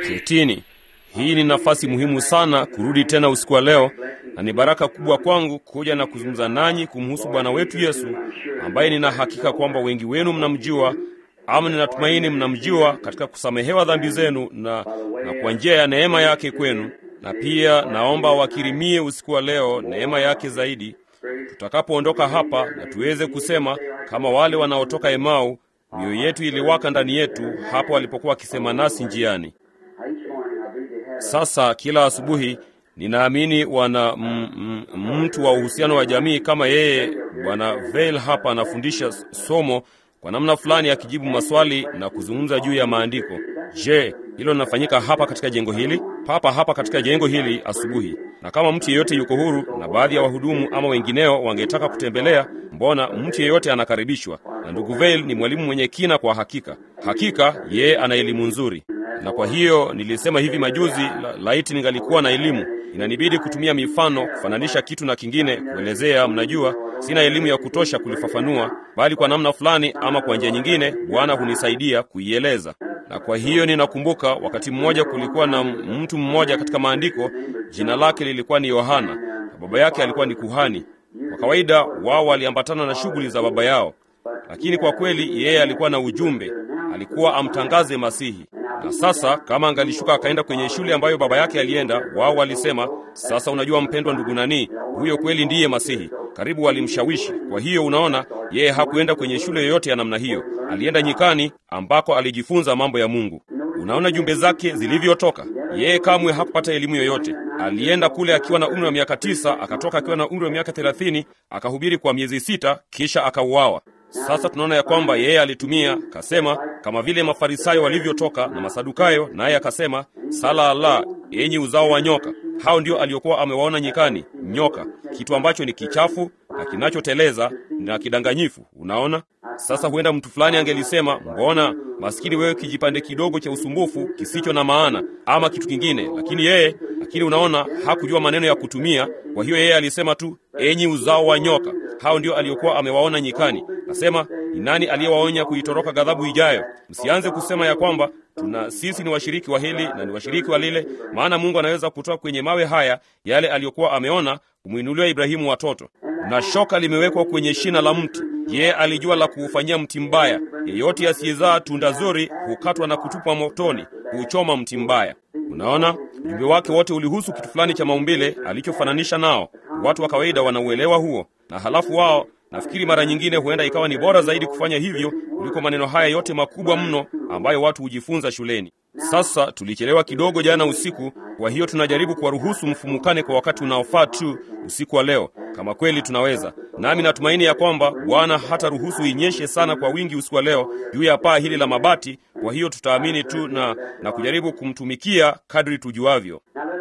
Ketini. Hii ni nafasi muhimu sana kurudi tena usiku wa leo, na ni baraka kubwa kwangu kuja na kuzungumza nanyi kumhusu Bwana wetu Yesu, ambaye nina hakika kwamba wengi wenu mnamjua, ama ninatumaini mnamjua katika kusamehewa dhambi zenu na, na kwa njia ya neema yake kwenu. Na pia naomba wakirimie usiku wa leo neema yake zaidi, tutakapoondoka hapa, na tuweze kusema kama wale wanaotoka Emau, mioyo yetu iliwaka ndani yetu hapo walipokuwa wakisema nasi njiani. Sasa kila asubuhi ninaamini wana m, m, mtu wa uhusiano wa jamii kama yeye Bwana Veil hapa anafundisha somo kwa namna fulani, akijibu maswali na kuzungumza juu ya maandiko. Je, hilo linafanyika hapa katika jengo hili, papa hapa katika jengo hili asubuhi? Na kama mtu yeyote yuko huru, na baadhi ya wahudumu ama wengineo wangetaka kutembelea, mbona mtu yeyote anakaribishwa. Na ndugu Veil ni mwalimu mwenye kina kwa hakika. Hakika yeye ana elimu nzuri na kwa hiyo nilisema hivi majuzi, la, laiti ningalikuwa na elimu. Inanibidi kutumia mifano kufananisha kitu na kingine, kuelezea. Mnajua, sina elimu ya kutosha kulifafanua, bali kwa namna fulani ama kwa njia nyingine Bwana hunisaidia kuieleza. Na kwa hiyo ninakumbuka wakati mmoja kulikuwa na mtu mmoja katika maandiko, jina lake lilikuwa ni Yohana na baba yake alikuwa ni kuhani. Kwa kawaida wao waliambatana na shughuli za baba yao, lakini kwa kweli yeye alikuwa na ujumbe, alikuwa amtangaze Masihi na sasa kama angalishuka akaenda kwenye shule ambayo baba yake alienda, wao walisema, sasa unajua mpendwa ndugu nani, huyo kweli ndiye Masihi. Karibu walimshawishi. Kwa hiyo unaona, yeye hakuenda kwenye shule yoyote ya namna hiyo, alienda nyikani ambako alijifunza mambo ya Mungu. Unaona jumbe zake zilivyotoka. Yeye kamwe hakupata elimu yoyote. Alienda kule akiwa na umri wa miaka tisa, akatoka akiwa na umri wa miaka thelathini, akahubiri kwa miezi sita, kisha akauawa. Sasa tunaona ya kwamba yeye alitumia kasema, kama vile Mafarisayo walivyotoka na Masadukayo, naye akasema, sala Allah, enyi uzao wa nyoka. Hao ndio aliokuwa amewaona nyikani, nyoka, kitu ambacho ni kichafu na kinachoteleza na kidanganyifu. Unaona, sasa huenda mtu fulani angelisema, mbona maskini wewe, kijipande kidogo cha usumbufu kisicho na maana, ama kitu kingine. Lakini yeye, lakini unaona, hakujua maneno ya kutumia. Kwa hiyo yeye alisema tu, enyi uzao wa nyoka. Hao ndio aliokuwa amewaona nyikani. Nasema, ni nani aliyewaonya kuitoroka ghadhabu ijayo? Msianze kusema ya kwamba tuna sisi ni washiriki wa hili na ni washiriki wa lile, maana Mungu anaweza kutoa kwenye mawe haya yale aliyokuwa ameona kumwinulia Ibrahimu watoto. Na shoka limewekwa kwenye shina la mti. Yeye alijua la kuufanyia mti mbaya. Yeyote asiyezaa tunda zuri hukatwa na kutupwa motoni, huuchoma mti mbaya. Unaona, ujumbe wake wote ulihusu kitu fulani cha maumbile alichofananisha nao. Watu wa kawaida wanauelewa huo, na halafu wao nafikiri mara nyingine huenda ikawa ni bora zaidi kufanya hivyo kuliko maneno haya yote makubwa mno ambayo watu hujifunza shuleni. Sasa tulichelewa kidogo jana usiku, kwa hiyo tunajaribu kuwaruhusu mfumukane kwa wakati unaofaa tu usiku wa leo, kama kweli tunaweza. Nami natumaini ya kwamba Bwana hata ruhusu inyeshe sana kwa wingi usiku wa leo juu ya paa hili la mabati. Kwa hiyo tutaamini tu na, na kujaribu kumtumikia kadri tujuavyo.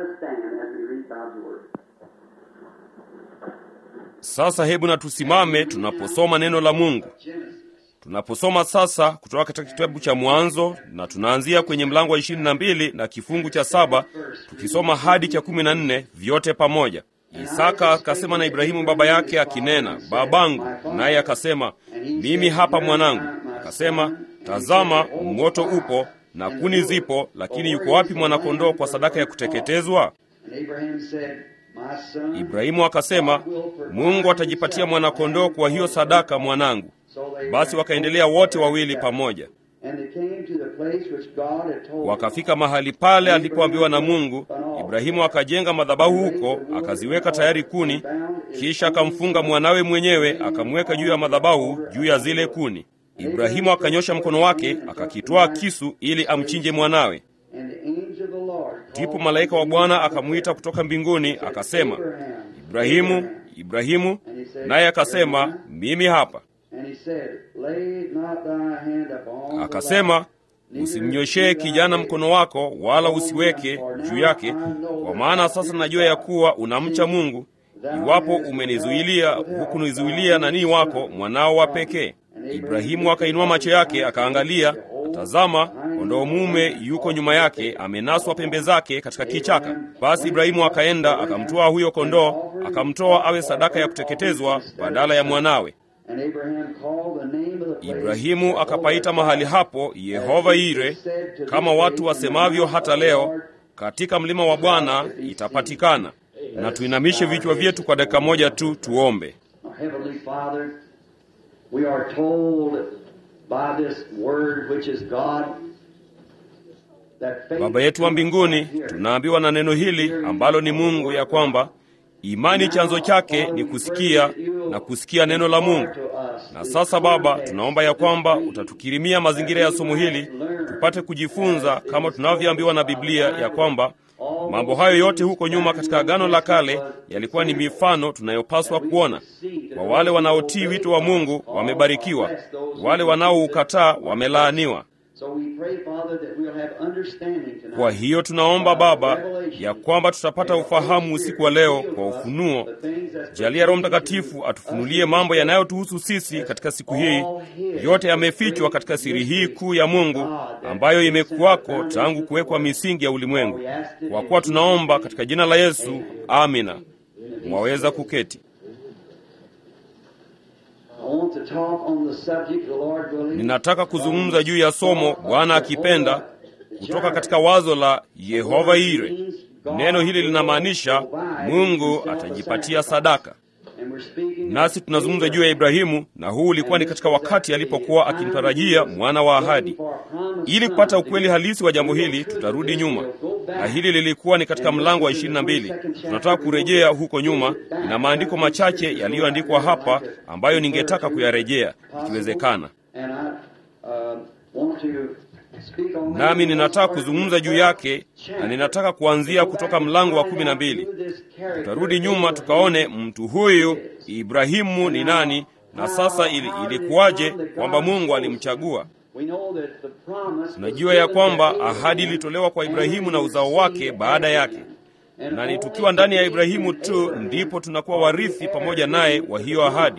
Sasa hebu na tusimame tunaposoma neno la Mungu. Tunaposoma sasa kutoka katika kitabu cha Mwanzo na tunaanzia kwenye mlango wa ishirini na mbili na kifungu cha saba tukisoma hadi cha kumi na nne vyote pamoja. Isaka akasema na Ibrahimu baba yake akinena, babangu. Naye akasema, mimi hapa mwanangu. Akasema, tazama, moto upo na kuni zipo, lakini yuko wapi mwanakondoo kwa sadaka ya kuteketezwa? Ibrahimu akasema, Mungu atajipatia mwanakondoo kwa hiyo sadaka, mwanangu. Basi wakaendelea wote wawili pamoja, wakafika mahali pale alipoambiwa na Mungu. Ibrahimu akajenga madhabahu huko, akaziweka tayari kuni, kisha akamfunga mwanawe mwenyewe, akamweka juu ya madhabahu, juu ya zile kuni. Ibrahimu akanyosha mkono wake, akakitwaa kisu ili amchinje mwanawe. Ndipo malaika wa Bwana akamwita kutoka mbinguni, akasema, Ibrahimu, Ibrahimu. Naye akasema, mimi hapa. Akasema, usimnyoshee kijana mkono wako, wala usiweke juu yake, kwa maana sasa najua ya kuwa unamcha Mungu, iwapo umenizuilia hukunizuilia nanii wako mwanao wa pekee. Ibrahimu akainua macho yake akaangalia, tazama, kondoo mume yuko nyuma yake, amenaswa pembe zake katika kichaka. Basi Ibrahimu akaenda akamtoa huyo kondoo, akamtoa awe sadaka ya kuteketezwa badala ya mwanawe. And Abraham called the name of the place Ibrahimu akapaita mahali hapo Yehova Ire, kama watu wasemavyo hata leo, katika mlima wa Bwana itapatikana. Na tuinamishe vichwa vyetu kwa dakika moja tu, tuombe. Our Heavenly Father, we are told by this word which is God that faith Baba yetu wa mbinguni, tunaambiwa na neno hili ambalo ni Mungu ya kwamba imani chanzo chake ni kusikia na kusikia neno la Mungu. Na sasa Baba, tunaomba ya kwamba utatukirimia mazingira ya somo hili tupate kujifunza kama tunavyoambiwa na Biblia ya kwamba mambo hayo yote huko nyuma katika Agano la Kale yalikuwa ni mifano tunayopaswa kuona. Kwa wale wanaotii wito wa Mungu wamebarikiwa, wale wanaoukataa wamelaaniwa. So we pray, Father, that we'll have understanding tonight. Kwa hiyo tunaomba Baba ya kwamba tutapata ufahamu usiku wa leo kwa ufunuo. Jalia Roho Mtakatifu atufunulie mambo yanayotuhusu sisi katika siku hii. Yote yamefichwa katika siri hii kuu ya Mungu ambayo imekuwako tangu kuwekwa misingi ya ulimwengu. Kwa kuwa tunaomba katika jina la Yesu, amina. Mwaweza kuketi. I want to talk on the subject, the Lord willing. Ninataka kuzungumza juu ya somo, Bwana akipenda, kutoka katika wazo la Yehova Ire. Neno hili linamaanisha Mungu atajipatia sadaka. And we're speaking Nasi tunazungumza juu ya Ibrahimu, na huu ulikuwa ni katika wakati alipokuwa akimtarajia mwana wa ahadi. Ili kupata ukweli halisi wa jambo hili, tutarudi nyuma, na hili lilikuwa ni katika mlango wa ishirini na mbili. Tunataka kurejea huko nyuma. Ina maandiko machache yaliyoandikwa hapa ambayo ningetaka kuyarejea ikiwezekana, And I uh, want to speak on that. nami ninataka kuzungumza juu yake, na ninataka kuanzia kutoka mlango wa kumi na mbili. Tutarudi nyuma tukaone mtu huyu Ibrahimu ni nani, na sasa ili, ilikuwaje kwamba Mungu alimchagua. We know that the promise Tunajua ya kwamba ahadi ilitolewa kwa Ibrahimu na uzao wake baada yake, na ni tukiwa ndani ya Ibrahimu tu ndipo tunakuwa warithi pamoja naye wa hiyo ahadi.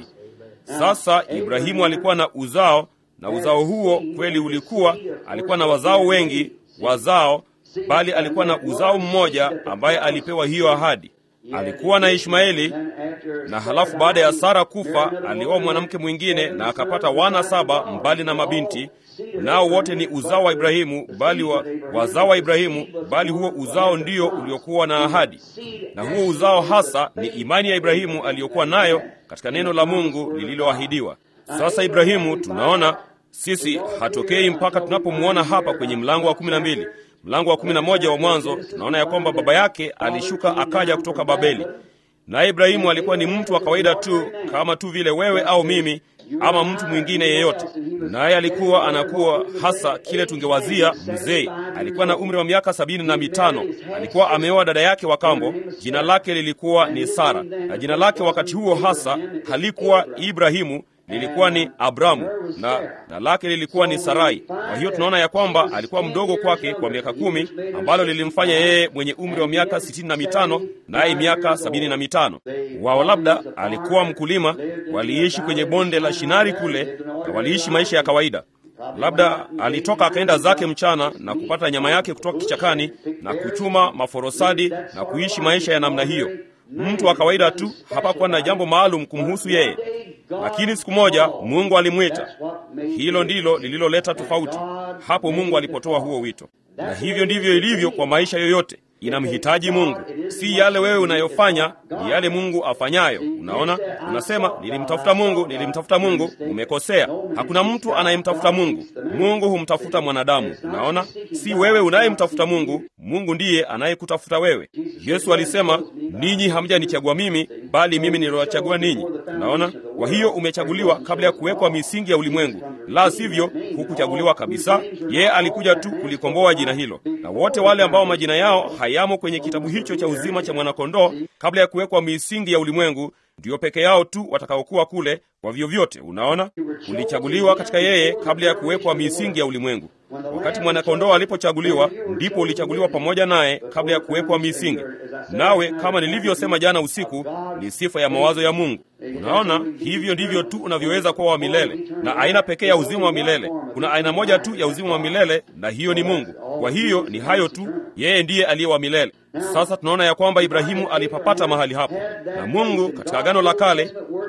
Sasa Ibrahimu alikuwa na uzao, na uzao huo kweli ulikuwa, alikuwa na wazao wengi wazao, bali alikuwa na uzao mmoja ambaye alipewa hiyo ahadi. Alikuwa na Ishmaeli, na halafu baada ya Sara kufa alioa mwanamke mwingine na akapata wana saba mbali na mabinti, nao wote ni uzao wa Ibrahimu, bali wa, wazao wa Ibrahimu, bali huo uzao ndio uliokuwa na ahadi, na huo uzao hasa ni imani ya Ibrahimu aliyokuwa nayo katika neno la Mungu lililoahidiwa. Sasa Ibrahimu tunaona sisi hatokei mpaka tunapomwona hapa kwenye mlango wa kumi na mbili mlango wa kumi na moja wa Mwanzo, tunaona ya kwamba baba yake alishuka akaja kutoka Babeli, naye Ibrahimu alikuwa ni mtu wa kawaida tu kama tu vile wewe au mimi ama mtu mwingine yeyote, naye alikuwa anakuwa hasa kile tungewazia mzee. Alikuwa na umri wa miaka sabini na mitano. Alikuwa ameoa dada yake wa kambo, jina lake lilikuwa ni Sara, na jina lake wakati huo hasa halikuwa Ibrahimu, lilikuwa ni Abramu na, na lake lilikuwa ni Sarai. Kwa hiyo tunaona ya kwamba alikuwa mdogo kwake kwa miaka kumi, ambalo lilimfanya yeye mwenye umri wa miaka sitini na mitano naye miaka sabini na mitano. Wao labda alikuwa mkulima, waliishi kwenye bonde la Shinari kule, na waliishi maisha ya kawaida. Labda alitoka akaenda zake mchana na kupata nyama yake kutoka kichakani na kuchuma maforosadi na kuishi maisha ya namna hiyo. Mtu wa kawaida tu, hapakuwa na jambo maalum kumhusu yeye. Lakini siku moja Mungu alimwita. Hilo ndilo lililoleta tofauti hapo Mungu alipotoa huo wito, na hivyo ndivyo ilivyo kwa maisha yoyote. Inamhitaji Mungu, si yale wewe unayofanya, ni yale Mungu afanyayo. Unaona, unasema nilimtafuta Mungu, nilimtafuta Mungu. Umekosea. Hakuna mtu anayemtafuta Mungu. Mungu humtafuta mwanadamu. Unaona, si wewe unayemtafuta Mungu, Mungu ndiye anayekutafuta wewe. Yesu alisema, ninyi hamjanichagua mimi, bali mimi niliwachagua ninyi. Unaona, kwa hiyo umechaguliwa kabla ya kuwekwa misingi ya ulimwengu, la sivyo hukuchaguliwa kabisa. Yeye alikuja tu kulikomboa jina hilo, na wote wale ambao majina yao hayamo kwenye kitabu hicho cha uzima cha mwanakondoo kabla ya kuwekwa misingi ya ulimwengu ndiyo peke yao tu watakaokuwa kule kwa vyovyote. Unaona, ulichaguliwa katika yeye kabla ya kuwekwa misingi ya ulimwengu. Wakati mwanakondoo alipochaguliwa, ndipo ulichaguliwa pamoja naye kabla ya kuwekwa misingi. Nawe kama nilivyosema jana usiku, ni sifa ya mawazo ya Mungu. Unaona, hivyo ndivyo tu unavyoweza kuwa wa milele, na aina pekee ya uzima wa milele. Kuna aina moja tu ya uzima wa milele, na hiyo ni Mungu. Kwa hiyo ni hayo tu, yeye ndiye aliye wa milele. Sasa tunaona ya kwamba Ibrahimu alipapata mahali hapo, na Mungu katika Agano la Kale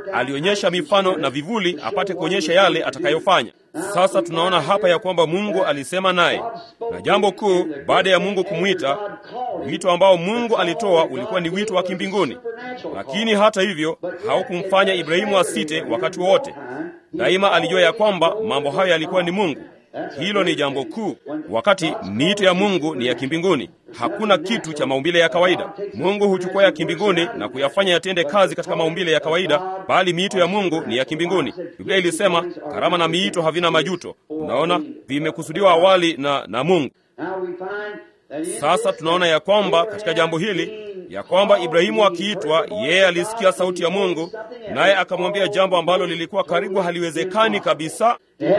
alionyesha mifano na vivuli apate kuonyesha yale atakayofanya. Sasa tunaona hapa ya kwamba Mungu alisema naye, na jambo kuu baada ya Mungu kumwita, wito ambao Mungu alitoa ulikuwa ni wito wa kimbinguni. Lakini hata hivyo haukumfanya Ibrahimu asite wakati wowote. Daima alijua ya kwamba mambo hayo yalikuwa ni Mungu. Hilo ni jambo kuu. Wakati miito ya Mungu ni ya kimbinguni, hakuna kitu cha maumbile ya kawaida. Mungu huchukua ya kimbinguni na kuyafanya yatende kazi katika maumbile ya kawaida, bali miito ya Mungu ni ya kimbinguni. Biblia ilisema karama na miito havina majuto. Unaona, vimekusudiwa awali na, na Mungu. Sasa tunaona ya kwamba katika jambo hili ya kwamba Ibrahimu akiitwa, yeye alisikia sauti ya Mungu, naye akamwambia jambo ambalo lilikuwa karibu haliwezekani kabisa.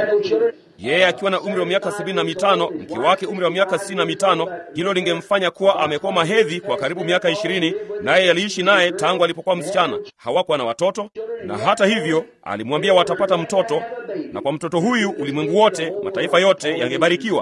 Yeye akiwa na umri wa miaka sabini na mitano, mke wake umri wa miaka sitini na mitano, hilo lingemfanya kuwa amekuwa mahedhi kwa karibu miaka ishirini, naye aliishi naye tangu alipokuwa msichana. Hawakuwa na watoto, na hata hivyo alimwambia watapata mtoto, na kwa mtoto huyu ulimwengu wote, mataifa yote yangebarikiwa.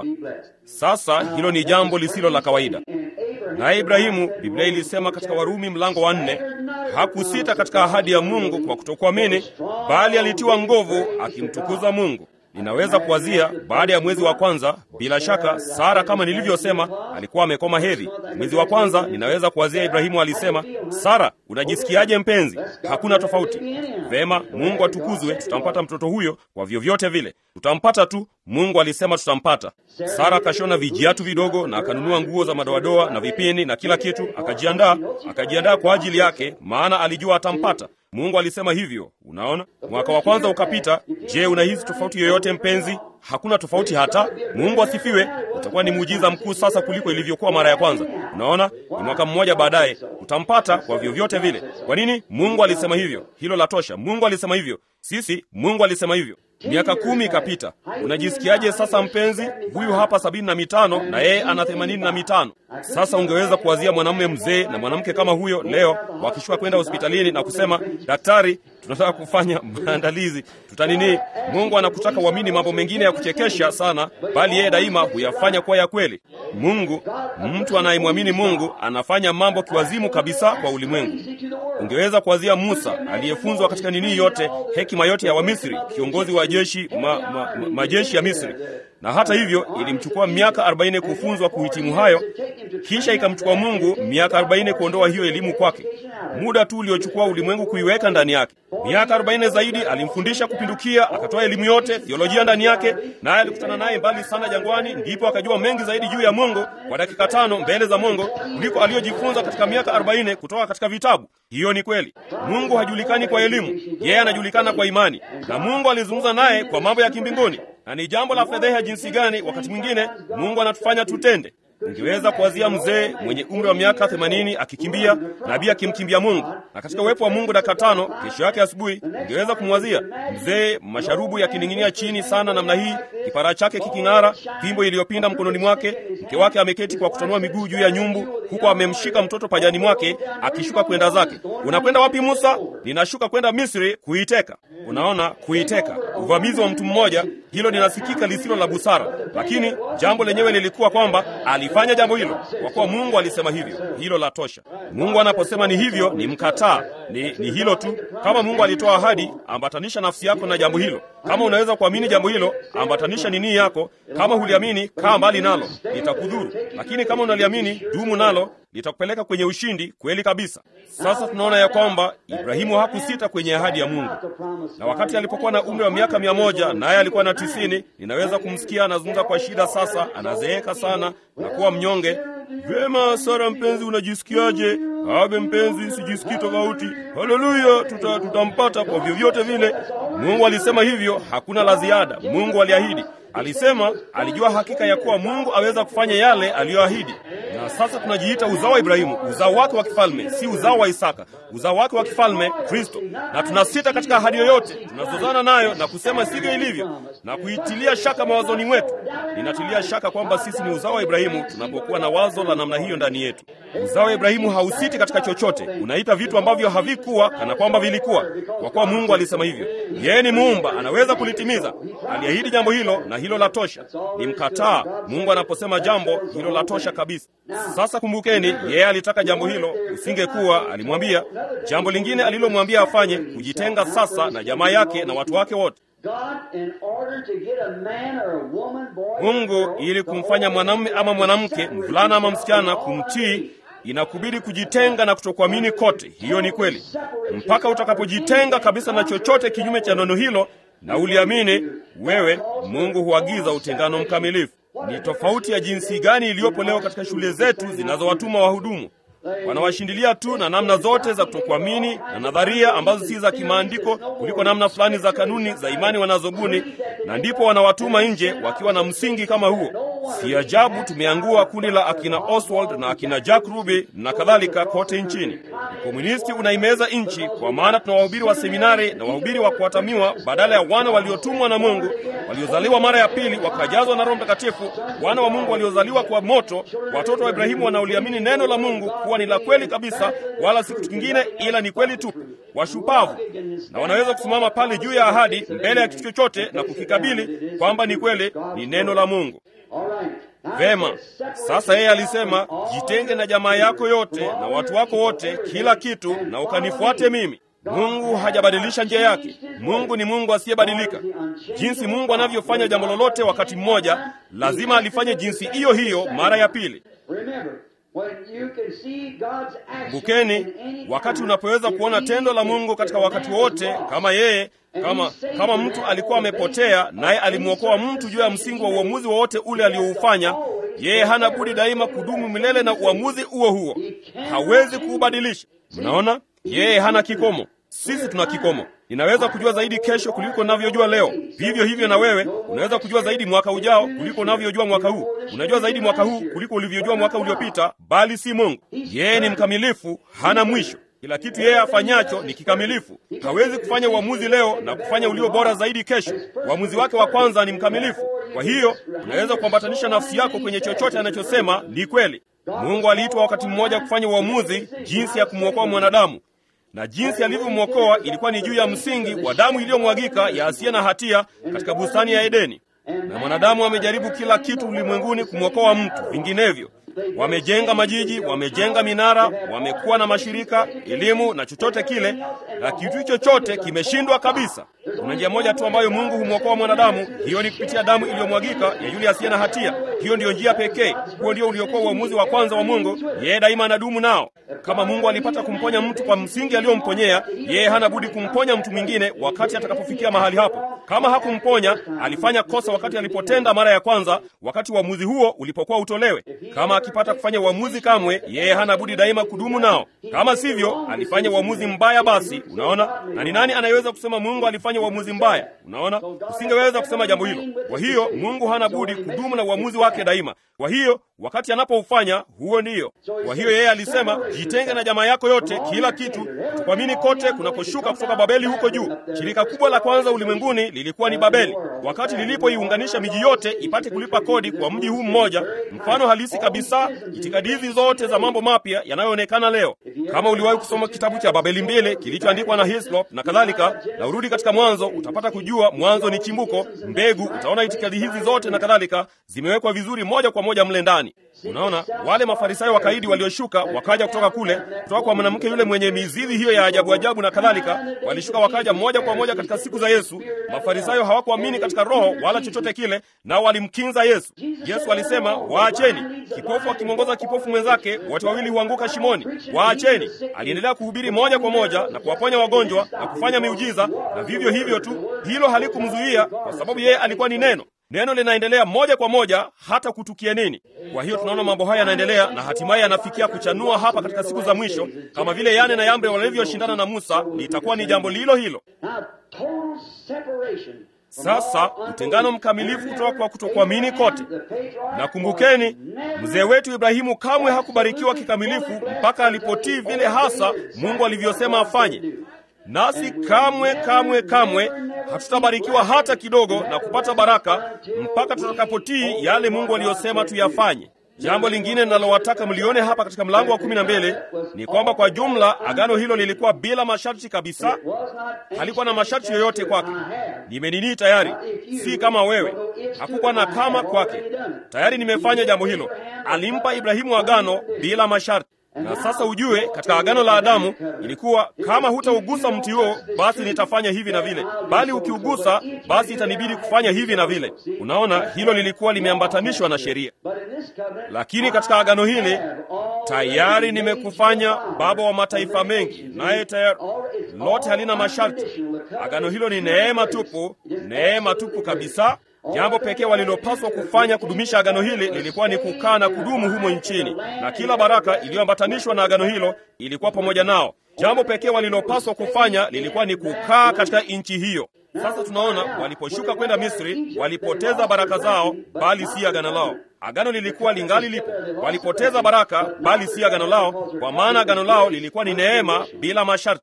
Sasa hilo ni jambo lisilo la kawaida. Naye Ibrahimu, Biblia ilisema katika Warumi mlango wa nne, hakusita katika ahadi ya Mungu kwa kutokuamini, bali alitiwa nguvu akimtukuza Mungu. Ninaweza kuwazia baada ya mwezi wa kwanza, bila shaka Sara, kama nilivyosema, alikuwa amekoma hedhi. Mwezi wa kwanza, ninaweza kuwazia Ibrahimu alisema, Sara, unajisikiaje mpenzi? Hakuna tofauti. Vema, Mungu atukuzwe, tutampata mtoto huyo kwa vyovyote vile, tutampata tu. Mungu alisema tutampata. Sara akashona vijiatu vidogo na akanunua nguo za madoadoa na vipini na kila kitu, akajiandaa, akajiandaa kwa ajili yake, maana alijua atampata. Mungu alisema hivyo. Unaona, mwaka wa kwanza ukapita. Je, unahisi tofauti yoyote mpenzi? Hakuna tofauti hata. Mungu asifiwe. Utakuwa ni muujiza mkuu sasa kuliko ilivyokuwa mara ya kwanza. Unaona, ni mwaka mmoja baadaye utampata kwa vyovyote vile. Kwa nini? Mungu alisema hivyo. Hilo la tosha. Mungu alisema hivyo. Sisi, Mungu alisema hivyo. Miaka kumi ikapita. Unajisikiaje sasa mpenzi? Huyu hapa sabini na mitano na yeye ana themanini na mitano. Sasa ungeweza kuwazia mwanamume mzee na mwanamke kama huyo leo wakishuka kwenda hospitalini na kusema, daktari, tunataka kufanya maandalizi, tutanini. Mungu anakutaka uamini mambo mengine ya kuchekesha sana, bali yeye daima huyafanya kuwa ya kweli. Mungu, mtu anayemwamini Mungu anafanya mambo kiwazimu kabisa kwa ulimwengu. Ungeweza kuwazia Musa aliyefunzwa katika nini yote, hekima yote ya Wamisri, kiongozi wa jeshi ma, ma, ma, majeshi ya Misri, na hata hivyo ilimchukua miaka arobaini kufunzwa kuhitimu hayo, kisha ikamchukua Mungu miaka arobaini kuondoa hiyo elimu kwake, muda tu uliochukua ulimwengu kuiweka ndani yake. Miaka arobaini zaidi alimfundisha kupindukia, akatoa elimu yote, theolojia ndani yake, naye alikutana naye mbali sana jangwani, ndipo akajua mengi zaidi juu ya Mungu kwa dakika tano mbele za Mungu kuliko aliyojifunza katika miaka arobaini kutoka katika vitabu. Hiyo ni kweli. Mungu hajulikani kwa elimu, yeye anajulikana kwa imani, na Mungu alizungumza naye kwa mambo ya kimbinguni, na ni jambo la fedheha jinsi gani wakati mwingine Mungu anatufanya tutende Ungeweza kuwazia mzee mwenye umri wa miaka themanini akikimbia, nabii akimkimbia Mungu, na katika uwepo wa Mungu dakika tano. Kesho yake asubuhi ungeweza kumwazia mzee, masharubu yakining'inia chini sana namna hii, kipara chake kiking'ara, fimbo iliyopinda mkononi mwake, mke wake ameketi kwa kutanua miguu juu ya nyumbu, huku amemshika mtoto pajani mwake, akishuka kwenda zake. Unakwenda wapi Musa? Ninashuka kwenda Misri kuiteka. Unaona, kuiteka, uvamizi wa mtu mmoja, hilo linasikika lisilo la busara, lakini jambo lenyewe lilikuwa kwamba alifanya jambo hilo kwa kuwa Mungu alisema hivyo. Hilo la tosha. Mungu anaposema ni hivyo, ni mkataa, ni, ni hilo tu. Kama Mungu alitoa ahadi, ambatanisha nafsi yako na jambo hilo. Kama unaweza kuamini jambo hilo, ambatanisha nini yako. Kama huliamini, kaa mbali nalo, litakudhuru. Lakini kama unaliamini, dumu nalo, litakupeleka kwenye ushindi kweli kabisa. Sasa tunaona ya kwamba Ibrahimu hakusita kwenye ahadi ya Mungu, na wakati alipokuwa na umri wa miaka mia moja naye alikuwa na tisini, ninaweza kumsikia anazungumza kwa shida. Sasa anazeeka sana na kuwa mnyonge. Vyema, Sara mpenzi, unajisikiaje? Abe mpenzi, sijisikii tofauti. Haleluya, tuta, tutampata kwa vyovyote vile. Mungu alisema hivyo, hakuna la ziada. Mungu aliahidi Alisema alijua hakika ya kuwa Mungu aweza kufanya yale aliyoahidi. Na sasa tunajiita uzao wa Ibrahimu, uzao wake wa kifalme, si uzao wa Isaka, uzao wake wa kifalme Kristo. Na tunasita katika ahadi yoyote, tunazozana nayo na kusema sivyo ilivyo na kuitilia shaka mawazoni mwetu. Ninatilia shaka kwamba sisi ni uzao wa Ibrahimu tunapokuwa na wazo la namna hiyo ndani yetu. Uzao wa Ibrahimu hausiti katika chochote, unaita vitu ambavyo havikuwa kana kwamba vilikuwa, kwa kuwa Mungu alisema hivyo. Yeye ni muumba, anaweza kulitimiza. Aliahidi jambo hilo na na hilo la tosha. Limkataa Mungu anaposema jambo hilo la tosha kabisa. Sasa kumbukeni, yeye alitaka jambo hilo, usingekuwa alimwambia. Jambo lingine alilomwambia afanye, kujitenga sasa na jamaa yake na watu wake wote. Mungu ili kumfanya mwanamume ama mwanamke, mvulana ama msichana kumtii inakubidi kujitenga na kutokuamini kote. Hiyo ni kweli, mpaka utakapojitenga kabisa na chochote kinyume cha neno hilo na uliamini wewe, Mungu huagiza utengano mkamilifu. Ni tofauti ya jinsi gani iliyopo leo katika shule zetu zinazowatuma wahudumu wanawashindilia tu na namna zote za kutokuamini na nadharia ambazo si za kimaandiko kuliko namna fulani za kanuni za imani wanazobuni, na ndipo wanawatuma nje wakiwa na msingi kama huo. Si ajabu tumeangua kundi la akina Oswald na akina Jack Ruby na kadhalika kote nchini. Ukomunisti unaimeza nchi, kwa maana tuna wahubiri wa seminari na wahubiri wa kuhatamiwa badala ya wana waliotumwa na Mungu, waliozaliwa mara ya pili wakajazwa na Roho Mtakatifu, wana wa Mungu waliozaliwa kwa moto, watoto wa Ibrahimu wanaoliamini neno la Mungu kuwa ni la kweli kabisa, wala si kitu kingine ila ni kweli tupu, washupavu, na wanaweza kusimama pale juu ya ahadi mbele ya kitu chochote na kukikabili kwamba ni kweli, ni neno la Mungu. Vema, sasa yeye alisema, jitenge na jamaa yako yote na watu wako wote, kila kitu, na ukanifuate mimi. Mungu hajabadilisha njia yake. Mungu ni Mungu asiyebadilika. Jinsi Mungu anavyofanya jambo lolote wakati mmoja, lazima alifanye jinsi hiyo hiyo mara ya pili. Kumbukeni, wakati unapoweza kuona tendo la Mungu katika wakati wote, kama yeye kama kama mtu alikuwa amepotea naye alimwokoa mtu juu ya msingi wa uamuzi wowote ule alioufanya, yeye hana budi daima kudumu milele na uamuzi huo huo, hawezi kuubadilisha. Mnaona, yeye hana kikomo. Sisi tuna kikomo. Ninaweza kujua zaidi kesho kuliko navyojua leo. Vivyo hivyo na wewe unaweza kujua zaidi mwaka ujao kuliko unavyojua mwaka huu. Unajua zaidi mwaka huu kuliko ulivyojua mwaka uliopita, bali si Mungu. Yeye ni mkamilifu, hana mwisho. Kila kitu yeye afanyacho ni kikamilifu. Hawezi kufanya uamuzi leo na kufanya ulio bora zaidi kesho. Uamuzi wake wa kwanza ni mkamilifu. Kwa hiyo unaweza kuambatanisha nafsi yako kwenye chochote anachosema ni kweli. Mungu aliitwa wakati mmoja kufanya uamuzi jinsi ya kumwokoa mwanadamu na jinsi alivyomwokoa ilikuwa ni juu ya msingi wa damu iliyomwagika ya asiye na hatia katika bustani ya Edeni. Na mwanadamu amejaribu kila kitu ulimwenguni kumwokoa mtu, vinginevyo wamejenga majiji, wamejenga minara, wamekuwa na mashirika, elimu na chochote kile, na kitu chochote kimeshindwa kabisa. Kuna njia moja tu ambayo Mungu humwokoa mwanadamu, hiyo ni kupitia damu iliyomwagika ya yule asiye na hatia. Hiyo ndiyo njia pekee. Huo ndio uliokuwa uamuzi wa kwanza wa Mungu. Yeye daima anadumu nao. Kama Mungu alipata kumponya mtu kwa msingi aliyomponyea, yeye hana budi kumponya mtu mwingine wakati atakapofikia mahali hapo. Kama hakumponya, alifanya kosa wakati alipotenda mara ya kwanza, wakati uamuzi huo ulipokuwa utolewe. Kama akipata kufanya uamuzi kamwe, yeye hana budi daima kudumu nao. Kama sivyo, alifanya uamuzi mbaya. Basi unaona, na ni nani anayeweza kusema Mungu alifanya uamuzi mbaya? Unaona, usingeweza kusema jambo hilo. Kwa hiyo Mungu hana budi kudumu na uamuzi wake daima. Kwa hiyo wakati anapoufanya huo ndiyo. Kwa hiyo yeye alisema, jitenge na jamaa yako yote, kila kitu, tukuamini kote kunakoshuka kutoka Babeli huko juu. Shirika kubwa la kwanza ulimwenguni lilikuwa ni Babeli, wakati lilipoiunganisha miji yote ipate kulipa kodi kwa mji huu mmoja, mfano halisi kabisa itikadi hizi zote za mambo mapya yanayoonekana leo. Kama uliwahi kusoma kitabu cha Babeli mbili kilichoandikwa na Hislop na kadhalika, na urudi katika Mwanzo, utapata kujua mwanzo ni chimbuko, mbegu. Utaona itikadi hizi zote na kadhalika zimewekwa vizuri moja kwa moja mle ndani. Unaona, wale mafarisayo wakaidi walioshuka wakaja kutoka kule, kutoka kwa mwanamke yule mwenye mizizi hiyo ya ajabu ajabu na kadhalika, walishuka wakaja moja kwa moja katika siku za Yesu. Mafarisayo hawakuamini katika roho wala chochote kile, nao walimkinza Yesu. Yesu alisema, waacheni. Kipofu akimwongoza kipofu mwenzake, wote wawili huanguka shimoni. Waacheni. Aliendelea kuhubiri moja kwa moja na kuwaponya wagonjwa na kufanya miujiza, na vivyo hivyo tu. Hilo halikumzuia kwa sababu yeye alikuwa ni neno. Neno linaendelea moja kwa moja hata kutukia nini. Kwa hiyo tunaona mambo haya yanaendelea na hatimaye yanafikia kuchanua hapa katika siku za mwisho, kama vile Yane na Yambre walivyoshindana na Musa, litakuwa ni jambo lilo hilo. Sasa utengano mkamilifu kutoka kwa kutokuamini kote. Na kumbukeni, mzee wetu Ibrahimu kamwe hakubarikiwa kikamilifu mpaka alipotii vile hasa Mungu alivyosema afanye. Nasi kamwe kamwe kamwe hatutabarikiwa hata kidogo na kupata baraka mpaka tutakapotii yale Mungu aliyosema tuyafanye. Jambo lingine ninalowataka mlione hapa katika mlango wa kumi na mbili ni kwamba kwa jumla agano hilo lilikuwa bila masharti kabisa, halikuwa na masharti yoyote kwake. Nimeninii tayari, si kama wewe, hakukuwa na kama kwake. Tayari nimefanya jambo hilo. Alimpa Ibrahimu agano bila masharti. Na sasa ujue, katika agano la Adamu ilikuwa kama hutaugusa mti huo, basi nitafanya hivi na vile, bali ukiugusa, basi itanibidi kufanya hivi na vile. Unaona, hilo lilikuwa limeambatanishwa na sheria. Lakini katika agano hili tayari nimekufanya baba wa mataifa mengi, naye tayari lote halina masharti. Agano hilo ni neema tupu, neema tupu kabisa. Jambo pekee walilopaswa kufanya kudumisha agano hili lilikuwa ni kukaa na kudumu humo nchini, na kila baraka iliyoambatanishwa na agano hilo ilikuwa pamoja nao. Jambo pekee walilopaswa kufanya lilikuwa ni kukaa katika nchi hiyo. Sasa tunaona waliposhuka kwenda Misri walipoteza baraka zao, bali si agano lao. Agano lilikuwa lingali lipo. Walipoteza baraka, bali si agano lao, kwa maana agano lao lilikuwa ni neema bila masharti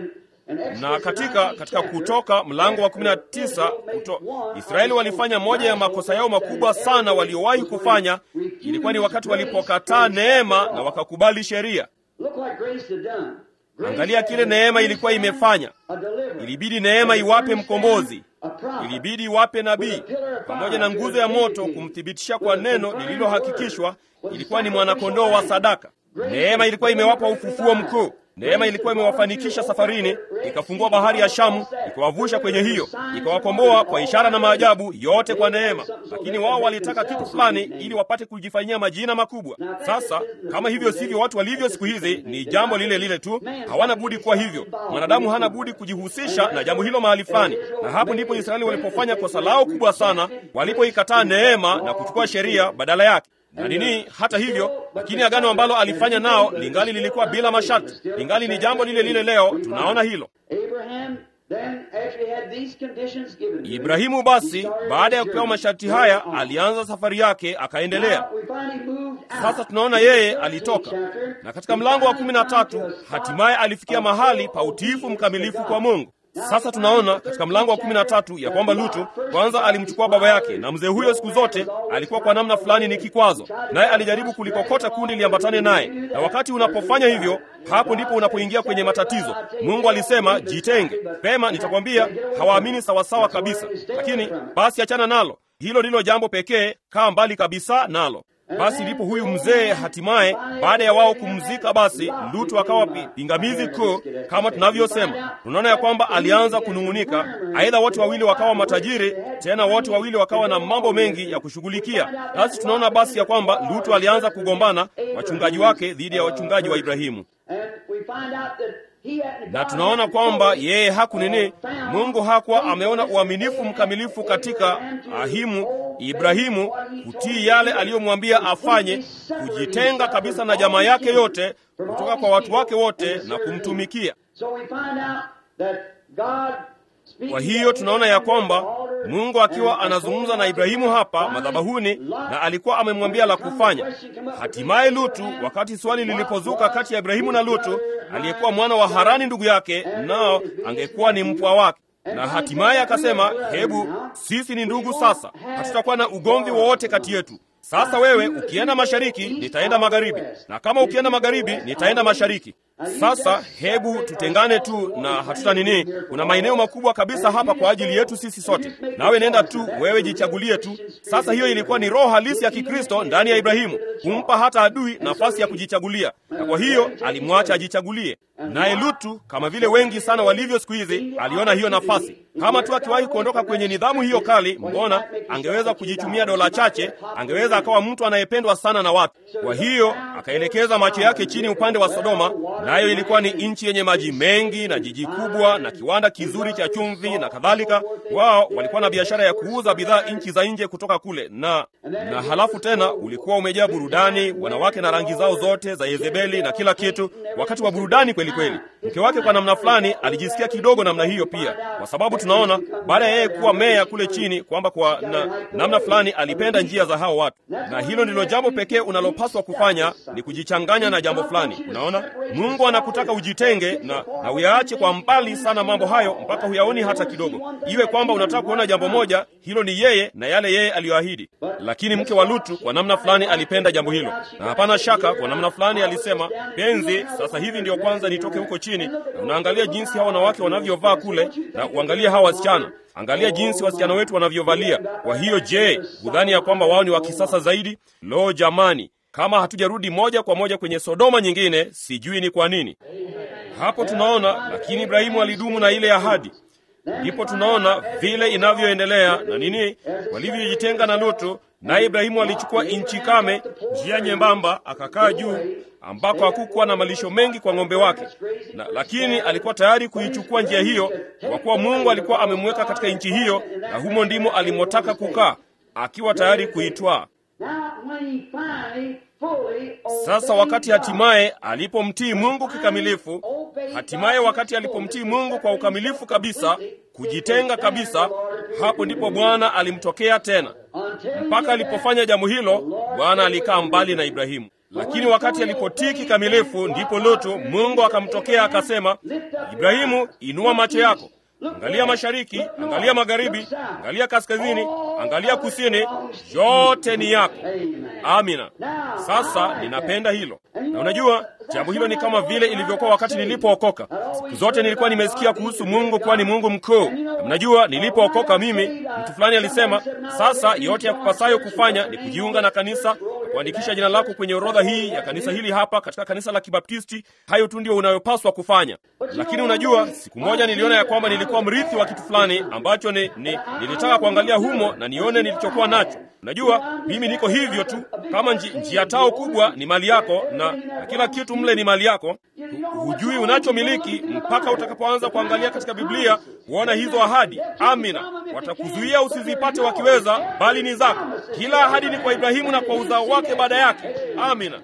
na katika katika Kutoka mlango wa 19 kuto, Israeli walifanya moja ya makosa yao makubwa sana waliowahi kufanya. Ilikuwa ni wakati walipokataa neema na wakakubali sheria. Angalia kile neema ilikuwa imefanya. Ilibidi neema iwape mkombozi, ilibidi iwape nabii pamoja na nguzo ya moto kumthibitisha kwa neno lililohakikishwa. Ilikuwa ni mwanakondoo wa sadaka. Neema ilikuwa imewapa ufufuo mkuu. Neema ilikuwa imewafanikisha safarini, ikafungua bahari ya Shamu, ikawavusha kwenye hiyo, ikawakomboa kwa ishara na maajabu, yote kwa neema. Lakini wao walitaka kitu fulani ili wapate kujifanyia majina makubwa. Sasa kama hivyo sivyo watu walivyo siku hizi, ni jambo lile lile tu, hawana budi kuwa hivyo. Mwanadamu hana budi kujihusisha na jambo hilo mahali fulani, na hapo ndipo Israeli walipofanya kosa lao kubwa sana, walipoikataa neema na kuchukua sheria badala yake na nini. Hata hivyo, lakini agano ambalo alifanya nao lingali lilikuwa bila masharti, lingali ni jambo lile lile leo. Tunaona hilo. Ibrahimu basi, baada ya kupewa masharti haya, alianza safari yake akaendelea. Sasa tunaona yeye alitoka, na katika mlango wa kumi na tatu hatimaye alifikia mahali pa utiifu mkamilifu kwa Mungu. Sasa tunaona katika mlango wa kumi na tatu ya kwamba Lutu kwanza alimchukua baba yake, na mzee huyo siku zote alikuwa kwa namna fulani ni kikwazo, naye alijaribu kulikokota kundi liambatane naye. Na wakati unapofanya hivyo, hapo ndipo unapoingia kwenye matatizo. Mungu alisema jitenge. Pema, nitakwambia hawaamini sawasawa kabisa, lakini basi achana nalo. Hilo ndilo jambo pekee, kaa mbali kabisa nalo. Basi ndipo huyu mzee hatimaye, baada ya wao kumzika, basi Lutu akawa pingamizi kuu, kama tunavyosema. Tunaona ya kwamba alianza kunung'unika, aidha wote wawili wakawa matajiri, tena wote wawili wakawa na mambo mengi ya kushughulikia. Basi tunaona basi ya kwamba Lutu alianza kugombana wachungaji wake dhidi ya wachungaji wa Ibrahimu na tunaona kwamba yeye hakunini, Mungu hakuwa ameona uaminifu mkamilifu katika ahimu Ibrahimu kutii yale aliyomwambia afanye, kujitenga kabisa na jamaa yake yote kutoka kwa watu wake wote na kumtumikia. Kwa hiyo tunaona ya kwamba Mungu akiwa anazungumza na Ibrahimu hapa madhabahuni, na alikuwa amemwambia la kufanya. Hatimaye Lutu, wakati swali lilipozuka kati ya Ibrahimu na Lutu aliyekuwa mwana wa Harani ndugu yake, nao angekuwa ni mpwa wake, na hatimaye akasema, hebu sisi ni ndugu sasa, hatutakuwa na ugomvi wowote kati yetu. Sasa wewe ukienda mashariki, nitaenda magharibi, na kama ukienda magharibi, nitaenda mashariki. Sasa hebu tutengane tu na hatuta nini. Kuna maeneo makubwa kabisa hapa kwa ajili yetu sisi sote, nawe nenda tu, wewe jichagulie tu. Sasa hiyo ilikuwa ni roho halisi ya Kikristo ndani ya Ibrahimu, kumpa hata adui nafasi ya kujichagulia, na kwa hiyo alimwacha ajichagulie. Naye Lutu, kama vile wengi sana walivyo siku hizi, aliona hiyo nafasi. Kama tu akiwahi kuondoka kwenye nidhamu hiyo kali, mbona angeweza kujichumia dola chache, angeweza akawa mtu anayependwa sana na watu. Kwa hiyo akaelekeza macho yake chini upande wa Sodoma, nayo ilikuwa ni nchi yenye maji mengi na jiji kubwa na kiwanda kizuri cha chumvi na kadhalika. Wao walikuwa na biashara ya kuuza bidhaa nchi za nje kutoka kule, na na halafu tena ulikuwa umejaa burudani, wanawake na rangi zao zote za Yezebeli na kila kitu, wakati wa burudani kweli kweli. Mke wake kwa namna fulani alijisikia kidogo namna hiyo pia, kwa sababu tunaona baada ya yeye kuwa meya kule chini kwamba kwa na, namna fulani alipenda njia za hao watu, na hilo ndilo jambo pekee unalopaswa kufanya ni kujichanganya na jambo fulani. Unaona, Mungu Mungu anakutaka ujitenge na, na uyaache kwa mbali sana mambo hayo mpaka huyaoni hata kidogo. Iwe kwamba unataka kuona jambo moja, hilo ni yeye na yale yeye aliyoahidi. Lakini mke wa Lutu kwa namna fulani alipenda jambo hilo, na hapana shaka, kwa namna fulani alisema, penzi, sasa hivi ndiyo kwanza nitoke huko chini, na unaangalia jinsi hawa wanawake wanavyovaa kule, na uangalie hawa wasichana Angalia jinsi wasichana wetu wanavyovalia. Kwa hiyo, je, hudhani ya kwamba wao ni wa kisasa zaidi? Lo, jamani, kama hatujarudi moja kwa moja kwenye Sodoma nyingine, sijui ni kwa nini. Hapo tunaona, lakini Ibrahimu alidumu na ile ahadi. Ndipo tunaona vile inavyoendelea na nini, walivyojitenga na Lutu, naye Ibrahimu alichukua nchi kame, njia nyembamba, akakaa juu ambako hakukuwa na malisho mengi kwa ng'ombe wake na, lakini alikuwa tayari kuichukua njia hiyo kwa kuwa Mungu alikuwa amemweka katika nchi hiyo, na humo ndimo alimotaka kukaa, akiwa tayari kuitwaa. Sasa wakati hatimaye alipomtii Mungu kikamilifu, hatimaye wakati alipomtii Mungu kwa ukamilifu kabisa, kujitenga kabisa, hapo ndipo Bwana alimtokea tena. Mpaka alipofanya jambo hilo, Bwana alikaa mbali na Ibrahimu. Lakini wakati alipotii kikamilifu, ndipo Lutu, Mungu akamtokea akasema, Ibrahimu, inua macho yako, angalia mashariki, angalia magharibi, angalia kaskazini, angalia kusini, yote ni yako. Amina. Sasa ninapenda hilo, na unajua jambo hilo ni kama vile ilivyokuwa wakati nilipookoka. Siku zote nilikuwa nimesikia kuhusu Mungu kuwa ni Mungu mkuu. Mnajua, nilipookoka mimi, mtu fulani alisema, sasa yote ya kupasayo kufanya ni kujiunga na kanisa kuandikisha jina lako kwenye orodha hii ya kanisa hili hapa katika kanisa la Kibaptisti. Hayo tu ndio unayopaswa kufanya. Lakini unajua, siku moja niliona ya kwamba nilikuwa mrithi wa kitu fulani ambacho ni, ni, nilitaka kuangalia humo na nione nilichokuwa nacho. Unajua, mimi niko hivyo tu, kama nji, njia tao kubwa ni mali yako na, na kila kitu mle ni mali yako. Hujui unachomiliki mpaka utakapoanza kuangalia katika Biblia kuona hizo ahadi. Amina, watakuzuia usizipate wakiweza, bali ni zako. Kila ahadi ni kwa Ibrahimu na kwa uzao wake baada yake. Amina.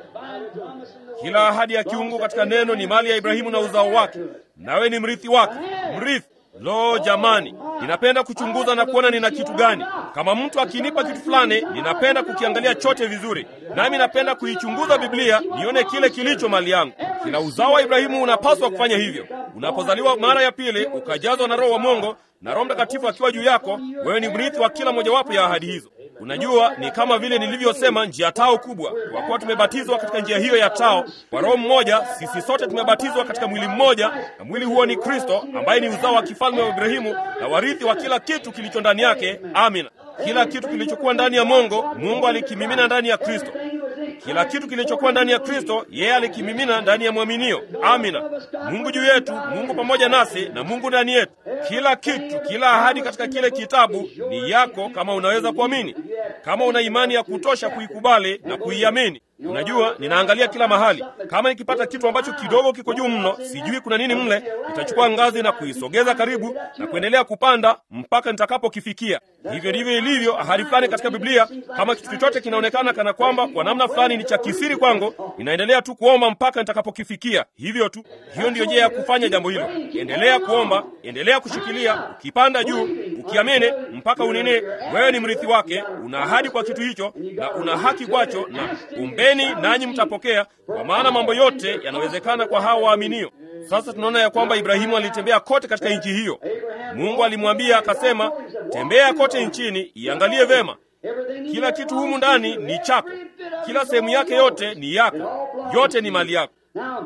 Kila ahadi ya kiungu katika neno ni mali ya Ibrahimu na uzao wake, nawe ni mrithi wake. Mrithi. Lo, jamani, ninapenda kuchunguza na kuona nina kitu gani. Kama mtu akinipa kitu fulani, ninapenda kukiangalia chote vizuri, nami napenda kuichunguza Biblia nione kile kilicho mali yangu. Kila uzao wa Ibrahimu unapaswa kufanya hivyo. Unapozaliwa mara ya pili, ukajazwa na Roho wa Mungu na Roho Mtakatifu akiwa juu yako, wewe ni mrithi wa kila mojawapo ya ahadi hizo. Unajua, ni kama vile nilivyosema, njia tao kubwa. Kwa kuwa tumebatizwa katika njia hiyo ya tao kwa Roho mmoja, sisi sote tumebatizwa katika mwili mmoja, na mwili huo ni Kristo, ambaye ni uzao wa kifalme wa Ibrahimu na warithi wa kila kitu kilicho ndani yake. Amina. Kila kitu kilichokuwa ndani ya Mungu, Mungu alikimimina ndani ya Kristo. Kila kitu kilichokuwa ndani ya Kristo, yeye alikimimina ndani ya mwaminio. Amina. Mungu juu yetu, Mungu pamoja nasi, na Mungu ndani yetu. Kila kitu, kila ahadi katika kile kitabu ni yako, kama unaweza kuamini, kama una imani ya kutosha kuikubali na kuiamini. Unajua, ninaangalia kila mahali. Kama nikipata kitu ambacho kidogo kiko juu mno, sijui kuna nini mle, nitachukua ngazi na kuisogeza karibu na kuendelea kupanda mpaka nitakapokifikia. Hivyo ndivyo ilivyo ahadi fulani katika Biblia. Kama kitu chochote kinaonekana kana kwamba kwa namna fulani ni cha kisiri kwangu, ninaendelea tu kuomba mpaka nitakapokifikia. Hivyo tu, hiyo ndiyo njia ya kufanya jambo hilo. Endelea kuomba, endelea kushikilia, ukipanda juu, ukiamini mpaka unene. Wewe ni mrithi wake, una ahadi kwa kitu hicho na una haki kwacho, na umbeni nanyi mtapokea, kwa maana mambo yote yanawezekana kwa hao waaminio. Sasa tunaona ya kwamba Ibrahimu alitembea kote katika nchi hiyo. Mungu alimwambia akasema, tembea kote nchini, iangalie vema. Kila kitu humu ndani ni chako, kila sehemu yake yote ni yako, yote ni mali yako.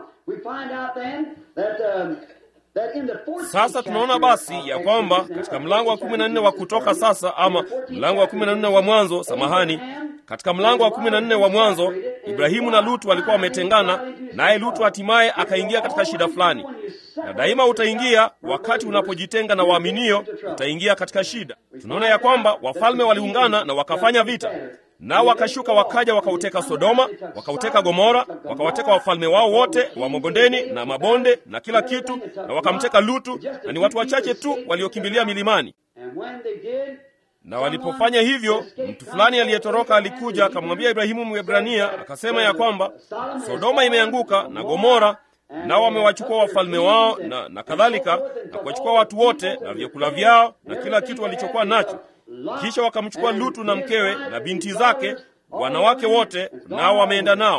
Sasa tunaona basi ya kwamba katika mlango wa kumi na nne wa Kutoka sasa, ama mlango wa kumi na nne wa Mwanzo, samahani, katika mlango wa kumi na nne wa Mwanzo, Ibrahimu na Lutu walikuwa wametengana, naye Lutu hatimaye akaingia katika shida fulani. Na daima utaingia wakati unapojitenga na waaminio, utaingia katika shida. Tunaona ya kwamba wafalme waliungana na wakafanya vita nao wakashuka wakaja wakauteka Sodoma, wakauteka Gomora, wakawateka wafalme wao wote wa mabondeni na mabonde na kila kitu, na wakamteka Lutu, na ni watu wachache tu waliokimbilia milimani. Na walipofanya hivyo, mtu fulani aliyetoroka alikuja akamwambia Ibrahimu Mwebrania, akasema ya kwamba Sodoma imeanguka na Gomora, nao wamewachukua wafalme wao na, na kadhalika, na kuwachukua watu wote na vyakula vyao na kila kitu walichokuwa nacho kisha wakamchukua Lutu na mkewe na binti zake, wanawake wote, nao wameenda nao.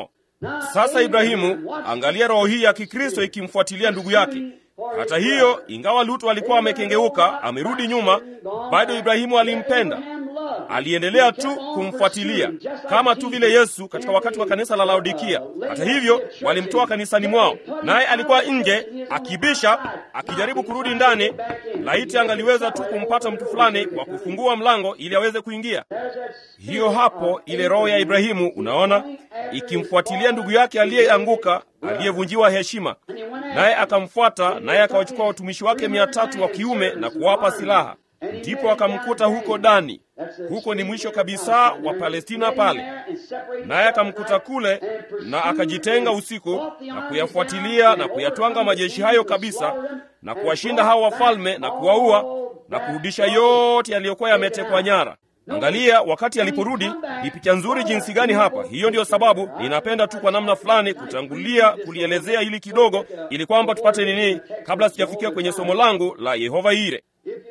Sasa Ibrahimu, angalia roho hii ya Kikristo ikimfuatilia ndugu yake. Hata hiyo, ingawa Lutu alikuwa amekengeuka, amerudi nyuma, bado Ibrahimu alimpenda, aliendelea tu kumfuatilia kama tu vile Yesu katika wakati wa kanisa la Laodikia. Hata hivyo, walimtoa kanisani mwao, naye alikuwa nje akibisha, akijaribu kurudi ndani. Laiti angaliweza tu kumpata mtu fulani wa kufungua mlango ili aweze kuingia. Hiyo hapo, ile roho ya Ibrahimu, unaona, ikimfuatilia ndugu yake aliyeanguka, aliyevunjiwa heshima, naye akamfuata, naye akawachukua watumishi wake mia tatu wa kiume na kuwapa silaha ndipo akamkuta huko Dani. Huko ni mwisho kabisa wa Palestina pale, naye akamkuta kule na akajitenga usiku na kuyafuatilia na kuyatwanga majeshi hayo kabisa na kuwashinda hao wafalme na kuwaua na kurudisha yote yaliyokuwa yametekwa nyara. Angalia, wakati aliporudi, ni picha nzuri jinsi gani hapa. Hiyo ndiyo sababu ninapenda tu kwa namna fulani kutangulia kulielezea hili kidogo, ili kwamba tupate nini, kabla sijafikia kwenye somo langu la Yehova Ire.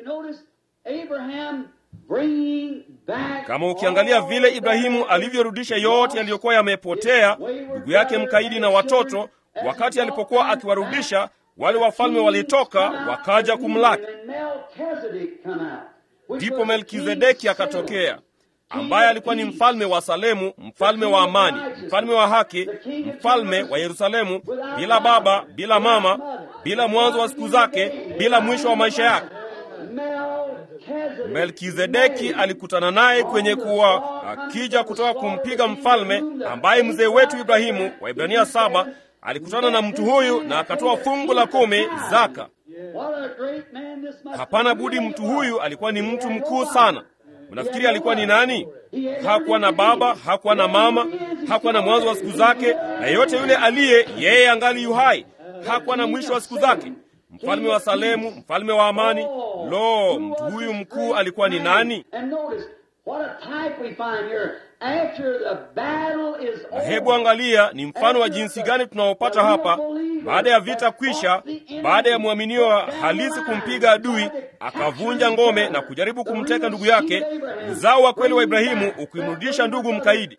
Kama ukiangalia vile Ibrahimu alivyorudisha yote yaliyokuwa yamepotea, ndugu yake mkaidi na watoto, wakati alipokuwa akiwarudisha wale wafalme walitoka wakaja kumlaki. Ndipo Melkizedeki akatokea, ambaye alikuwa ni mfalme wa Salemu, mfalme wa amani, mfalme wa haki, mfalme wa Yerusalemu, bila baba, bila mama, bila mwanzo wa siku zake, bila mwisho wa maisha yake. Melkizedeki alikutana naye kwenye kuwa akija kutoka kumpiga mfalme ambaye mzee wetu Ibrahimu wa Ibrania saba alikutana na mtu huyu na akatoa fungu la kumi zaka. Hapana budi, mtu huyu alikuwa ni mtu mkuu sana. Unafikiri alikuwa ni nani? Hakuwa na baba, hakuwa na mama, hakuwa na mwanzo wa siku zake, na yeyote yule aliye yeye angali yuhai, hakuwa na mwisho wa siku zake. Mfalme wa Salemu, mfalme wa amani. Lo, mtu huyu mkuu alikuwa ni nani? Na hebu angalia ni mfano wa jinsi gani tunaopata hapa, baada ya vita kwisha, baada ya mwaminio halisi kumpiga adui, akavunja ngome na kujaribu kumteka ndugu yake, uzao wa kweli wa Ibrahimu ukimrudisha ndugu mkaidi.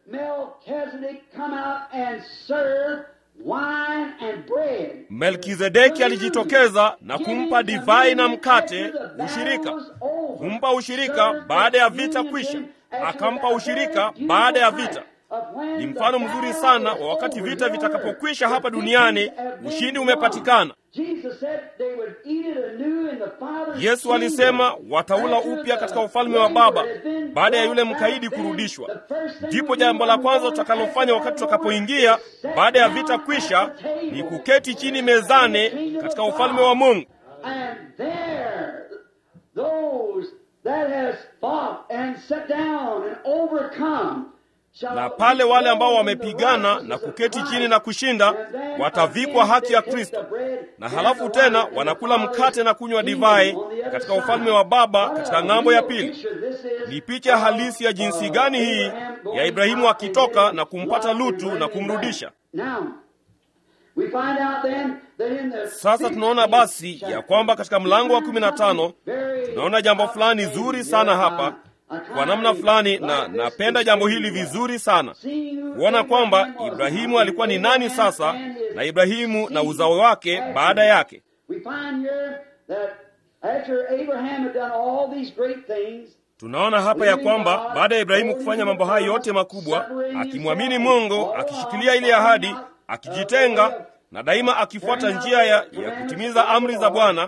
Melkizedeki alijitokeza na kumpa divai na mkate, ushirika, kumpa ushirika baada ya vita kwisha, akampa ushirika baada ya vita. Ni mfano mzuri sana wa wakati vita vitakapokwisha hapa duniani, ushindi umepatikana. Yesu alisema wataula upya katika ufalme wa Baba baada ya yule mkaidi kurudishwa. Ndipo jambo la kwanza tutakalofanya wakati tutakapoingia baada ya vita kwisha ni kuketi chini mezani katika ufalme wa Mungu. Na pale wale ambao wamepigana na kuketi chini na kushinda watavikwa haki ya Kristo, na halafu tena wanakula mkate na kunywa divai katika ufalme wa Baba katika ng'ambo ya pili. Ni picha halisi ya jinsi gani hii ya Ibrahimu akitoka na kumpata Lutu na kumrudisha. Sasa tunaona basi ya kwamba katika mlango wa kumi na tano tunaona jambo fulani zuri sana hapa kwa namna fulani, na napenda jambo hili vizuri sana kuona kwamba Ibrahimu alikuwa ni nani sasa, na Ibrahimu na uzao wake baada yake. Tunaona hapa ya kwamba baada ya Ibrahimu kufanya mambo haya yote makubwa, akimwamini Mungu, akishikilia ile ahadi, akijitenga na daima akifuata njia ya, ya kutimiza amri za Bwana,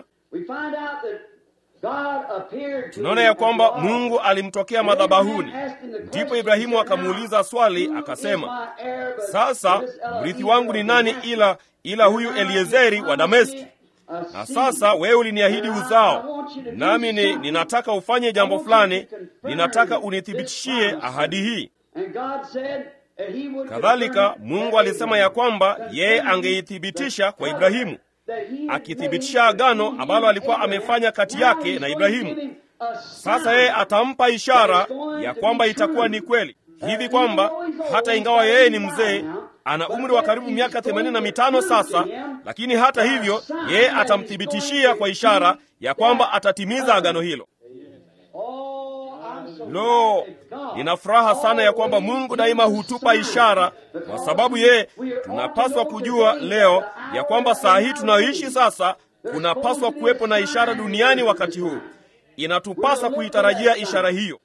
tunaona ya kwamba Mungu alimtokea madhabahuni. Ndipo Ibrahimu akamuuliza swali akasema, sasa mrithi wangu ni nani ila ila huyu Eliezeri wa Dameski? Na sasa wewe uliniahidi uzao, nami ni, ninataka ufanye jambo fulani, ninataka unithibitishie ahadi hii. Kadhalika Mungu alisema ya kwamba yeye angeithibitisha kwa Ibrahimu, akithibitisha agano ambalo alikuwa amefanya kati yake na Ibrahimu. Sasa yeye atampa ishara ya kwamba itakuwa ni kweli, hivi kwamba hata ingawa yeye ni mzee, ana umri wa karibu miaka themanini na mitano sasa, lakini hata hivyo yeye atamthibitishia kwa ishara ya kwamba atatimiza agano hilo. Lo, nina furaha sana ya kwamba Mungu daima hutupa ishara, kwa sababu yeye, tunapaswa kujua leo ya kwamba saa hii tunayoishi sasa, kunapaswa kuwepo na ishara duniani wakati huu. Inatupasa kuitarajia ishara hiyo.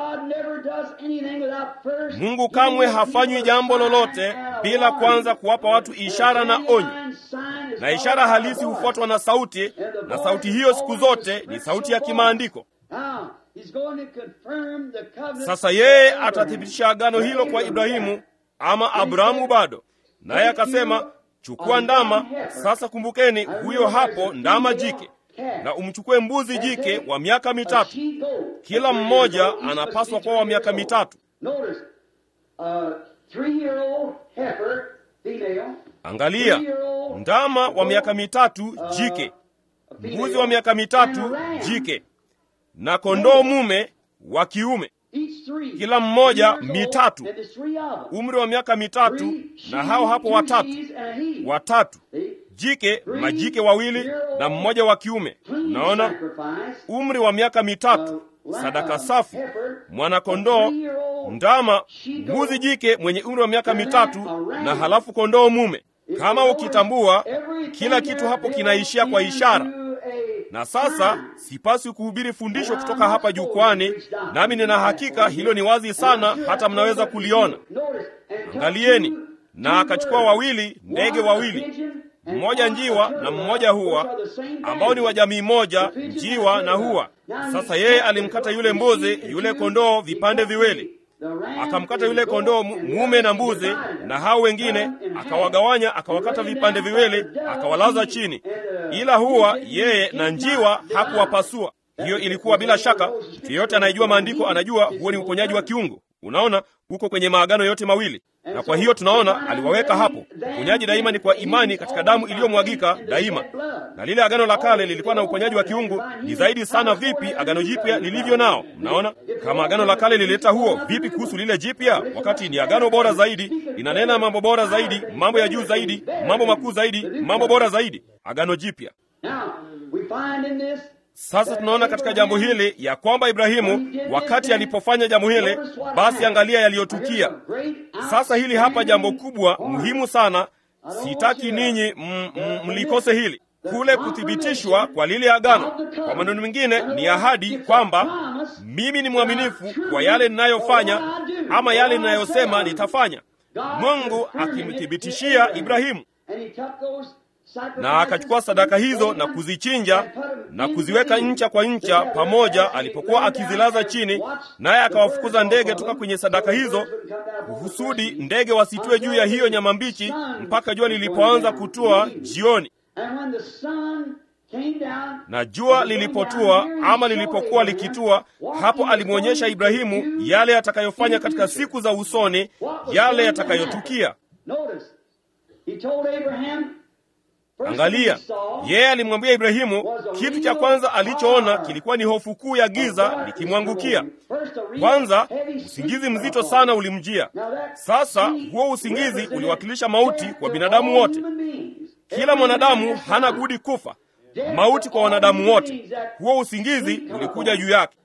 Mungu kamwe hafanywi jambo lolote bila kwanza kuwapa watu ishara na onyo, na ishara halisi hufuatwa na sauti, na sauti hiyo siku zote ni sauti ya kimaandiko. Sasa yeye atathibitisha agano hilo kwa Ibrahimu ama Abrahamu bado, naye akasema, chukua ndama. Sasa kumbukeni, huyo hapo ndama jike, na umchukue mbuzi jike wa miaka mitatu. Kila mmoja anapaswa kuwa wa miaka mitatu. Angalia, ndama wa miaka mitatu jike, mbuzi wa miaka mitatu jike, na kondoo mume wa kiume, kila mmoja mitatu, umri wa miaka mitatu, na hao hapo watatu watatu jike, majike wawili na mmoja wa kiume. Unaona, umri wa miaka mitatu, sadaka safi, mwanakondoo, ndama, mbuzi jike mwenye umri wa miaka mitatu, na halafu kondoo mume. Kama ukitambua, kila kitu hapo kinaishia kwa ishara. Na sasa sipaswi kuhubiri fundisho kutoka hapa jukwani, nami nina hakika hilo ni wazi sana, hata mnaweza kuliona. Angalieni, na akachukua wawili ndege wawili mmoja njiwa na mmoja hua, ambao ni wa jamii moja, njiwa na hua. Sasa yeye alimkata yule mbuzi, yule kondoo vipande viwili, akamkata yule kondoo mume na mbuzi, na hao wengine akawagawanya, akawakata vipande viwili, akawalaza chini, ila hua yeye na njiwa hakuwapasua. Hiyo ilikuwa bila shaka, mtu yeyote anayejua maandiko anajua huo ni uponyaji wa kiungu. Unaona, huko kwenye maagano yote mawili na kwa hiyo tunaona aliwaweka hapo. Uponyaji daima ni kwa imani katika damu iliyomwagika daima, na lile agano la kale lilikuwa na uponyaji wa kiungu. Ni zaidi sana vipi agano jipya lilivyo nao! Mnaona, kama agano la kale lilileta huo, vipi kuhusu lile jipya? Wakati ni agano bora zaidi, linanena mambo bora zaidi, mambo ya juu zaidi, mambo makuu zaidi, mambo bora zaidi, agano jipya. Sasa tunaona katika jambo hili ya kwamba Ibrahimu wakati alipofanya jambo hili, basi angalia yaliyotukia. Sasa hili hapa jambo kubwa muhimu sana, sitaki ninyi mlikose hili, kule kuthibitishwa kwa lile agano. Kwa maneno mengine, ni ahadi kwamba mimi ni mwaminifu kwa yale ninayofanya ama yale ninayosema nitafanya, Mungu akimthibitishia Ibrahimu na akachukua sadaka hizo na kuzichinja na kuziweka ncha kwa ncha pamoja, alipokuwa akizilaza chini, naye akawafukuza ndege toka kwenye sadaka hizo, kusudi ndege wasitue juu ya hiyo nyama mbichi mpaka jua lilipoanza kutua jioni. Na jua lilipotua ama lilipokuwa likitua, hapo alimwonyesha Ibrahimu yale yatakayofanya katika siku za usoni, yale yatakayotukia. Angalia, yeye alimwambia Ibrahimu, kitu cha kwanza alichoona kilikuwa ni hofu kuu ya giza likimwangukia. Kwanza usingizi mzito sana ulimjia. Sasa huo usingizi uliwakilisha mauti kwa binadamu wote. Kila mwanadamu hana budi kufa, mauti kwa wanadamu wote. Huo usingizi ulikuja juu yake,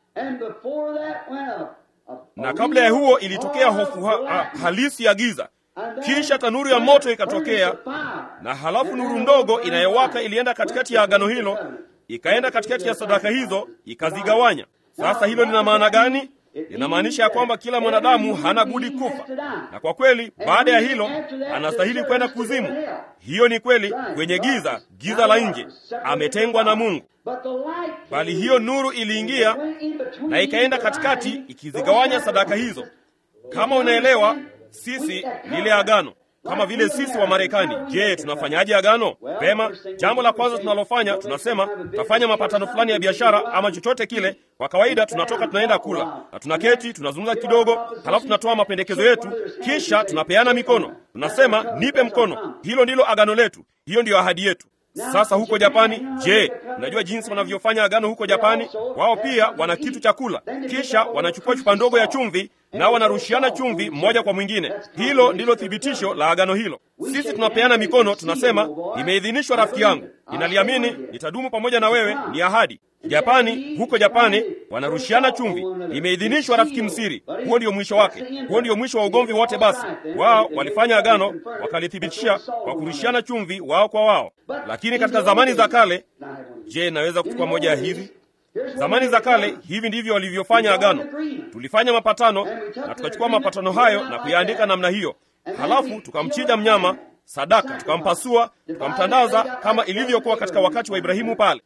na kabla ya huo ilitokea hofu ha ha halisi ya giza kisha tanuru ya moto ikatokea, na halafu nuru ndogo inayowaka ilienda katikati ya agano hilo, ikaenda katikati ya sadaka hizo, ikazigawanya. Sasa hilo lina maana gani? Linamaanisha ya kwamba kila mwanadamu hana budi kufa, na kwa kweli baada ya hilo anastahili kwenda kuzimu. Hiyo ni kweli, kwenye giza, giza la nje, ametengwa na Mungu. Bali hiyo nuru iliingia na ikaenda katikati, ikizigawanya sadaka hizo. Kama unaelewa sisi lile agano kama vile sisi wa Marekani. Je, tunafanyaje agano? Vema, jambo la kwanza tunalofanya tunasema tutafanya mapatano fulani ya biashara ama chochote kile. Kwa kawaida tunatoka tunaenda kula na tunaketi tunazungumza kidogo, halafu tunatoa mapendekezo yetu, kisha tunapeana mikono, tunasema nipe mkono. Hilo ndilo agano letu, hiyo ndiyo ahadi yetu. Sasa huko Japani, je, unajua jinsi wanavyofanya agano huko Japani? Wao pia wana kitu cha kula, kisha wanachukua chupa ndogo ya chumvi nao wanarushiana chumvi mmoja kwa mwingine. Hilo ndilo thibitisho la agano hilo. Sisi tunapeana mikono, tunasema nimeidhinishwa rafiki yangu, ninaliamini, nitadumu pamoja na wewe, ni ahadi. Japani, huko Japani wanarushiana chumvi, nimeidhinishwa rafiki msiri. Huo ndio mwisho wake, huo ndio mwisho wa ugomvi wote. Basi wao walifanya agano, wakalithibitisha kwa kurushiana chumvi wao kwa wao. Lakini katika zamani za kale, je, naweza kuchukua moja ya hizi Zamani za kale hivi ndivyo walivyofanya agano. Tulifanya mapatano na tukachukua mapatano hayo na kuyaandika namna hiyo, halafu tukamchinja mnyama sadaka, tukampasua, tukamtandaza kama ilivyokuwa katika wakati wa Ibrahimu pale.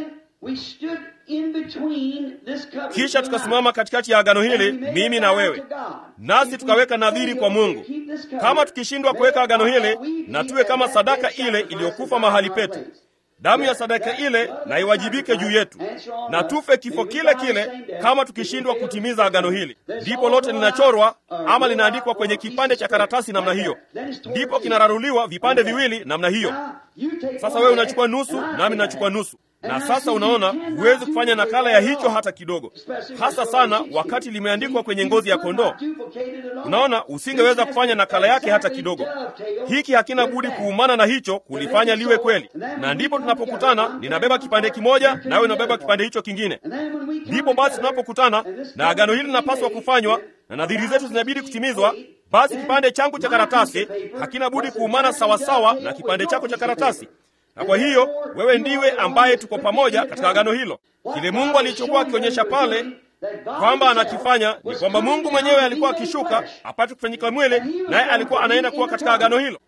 Kisha tukasimama katikati ya agano hili, mimi na wewe, nasi tukaweka nadhiri kwa Mungu, kama tukishindwa kuweka agano hili, na tuwe kama sadaka ile iliyokufa mahali petu damu ya sadaka ile na iwajibike juu yetu, na tufe kifo kile kile kama tukishindwa kutimiza agano hili. Ndipo lote linachorwa ama linaandikwa kwenye kipande cha karatasi namna hiyo, ndipo kinararuliwa vipande viwili namna hiyo. Sasa wewe unachukua nusu, nami nachukua nusu, na sasa unaona, huwezi kufanya nakala ya hicho hata kidogo, hasa sana wakati limeandikwa kwenye ngozi ya kondoo. Unaona, usingeweza kufanya nakala yake hata kidogo. Hiki hakina budi kuumana na hicho kulifanya liwe kweli, na ndipo tunapokutana, ninabeba kipande kimoja, nawe unabeba kipande hicho kingine. Ndipo basi tunapokutana na agano hili linapaswa kufanywa na nadhiri zetu zinabidi kutimizwa. Basi kipande changu cha karatasi hakina budi kuumana sawasawa na kipande chako cha karatasi na kwa hiyo wewe ndiwe ambaye tuko pamoja katika agano hilo. Kile Mungu alichokuwa akionyesha pale kwamba anakifanya ni kwamba Mungu mwenyewe alikuwa akishuka apate kufanyika mwili, naye alikuwa anaenda kuwa katika agano hilo.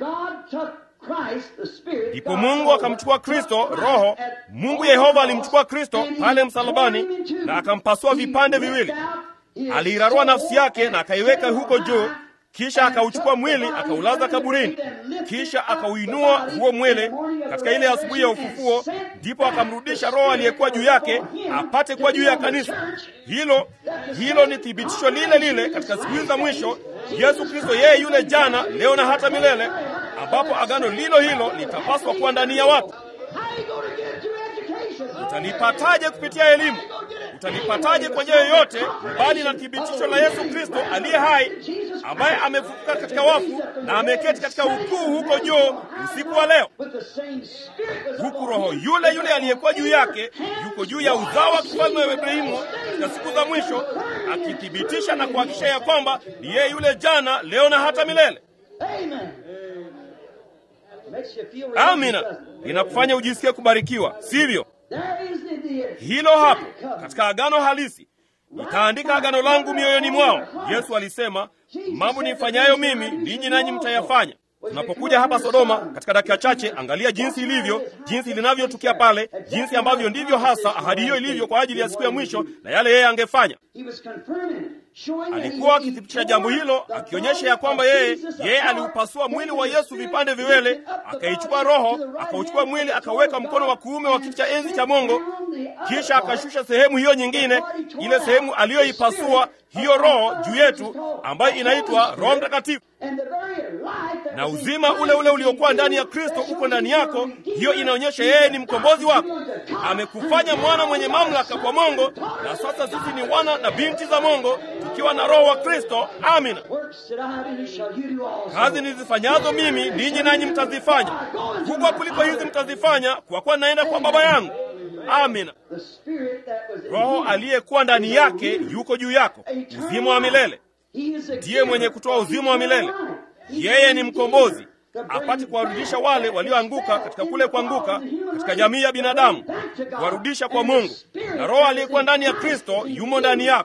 Ndipo Mungu akamchukua Kristo Roho. Mungu Yehova alimchukua Kristo pale msalabani na akampasua vipande viwili. Aliirarua nafsi yake na akaiweka huko juu kisha akauchukua mwili akaulaza kaburini, kisha akauinua huo mwili katika ile asubuhi ya ufufuo. Ndipo akamrudisha Roho aliyekuwa juu yake apate kuwa juu ya kanisa hilo. Hilo ni thibitisho lile lile katika siku hizi za mwisho, Yesu Kristo yeye yule jana, leo na hata milele, ambapo agano lilo hilo litapaswa kuwa ndani ya watu. Utalipataje kupitia elimu? Utalipataje kwa njia yoyote mbali na thibitisho la Yesu Kristo aliye hai, ambaye amefufuka katika wafu na ameketi katika ukuu huko juu usiku wa leo, huku Roho yule yule aliyekuwa juu yake yuko juu ya uzao wa kifalme wa Ibrahimu katika siku za mwisho, akithibitisha na kuhakikisha ya kwamba ni yeye yule jana, leo na hata milele. Amina, linakufanya ujisikie kubarikiwa, sivyo? Hilo hapo katika agano halisi, nitaandika agano langu mioyoni mwao. Yesu alisema, mambo nifanyayo mimi ninyi nanyi mtayafanya. Tunapokuja hapa Sodoma katika dakika chache, angalia jinsi ilivyo, jinsi linavyotukia pale, jinsi ambavyo ndivyo hasa ahadi hiyo ilivyo kwa ajili ya siku ya mwisho na yale yeye angefanya. Alikuwa akithibitisha jambo hilo, akionyesha ya kwamba yeye yeye aliupasua mwili wa Yesu vipande viwele, akaichukua roho, akauchukua mwili, akauweka mkono wa kuume wa kiti cha enzi cha Mungu, kisha akashusha sehemu hiyo nyingine, ile sehemu aliyoipasua hiyo roho juu yetu, ambayo inaitwa Roho Mtakatifu na uzima ule ule uliokuwa ndani ya Kristo uko ndani yako. Hiyo inaonyesha yeye ni mkombozi wako, amekufanya mwana mwenye mamlaka kwa Mungu, na sasa sisi ni wana na binti za Mungu tukiwa na roho wa Kristo. Amina. Kazi nizifanyazo mimi ninyi nanyi mtazifanya, kubwa kuliko hizi mtazifanya, kwa kuwa naenda kwa Baba yangu. Amina. Roho aliyekuwa ndani yake yuko juu yako, uzima wa milele ndiye mwenye kutoa uzima wa milele. Yeye ni mkombozi, apate kuwarudisha wale walioanguka katika kule kuanguka katika jamii ya binadamu, kuwarudisha kwa Mungu. Na Roho aliyekuwa ndani ya Kristo yumo ndani yako.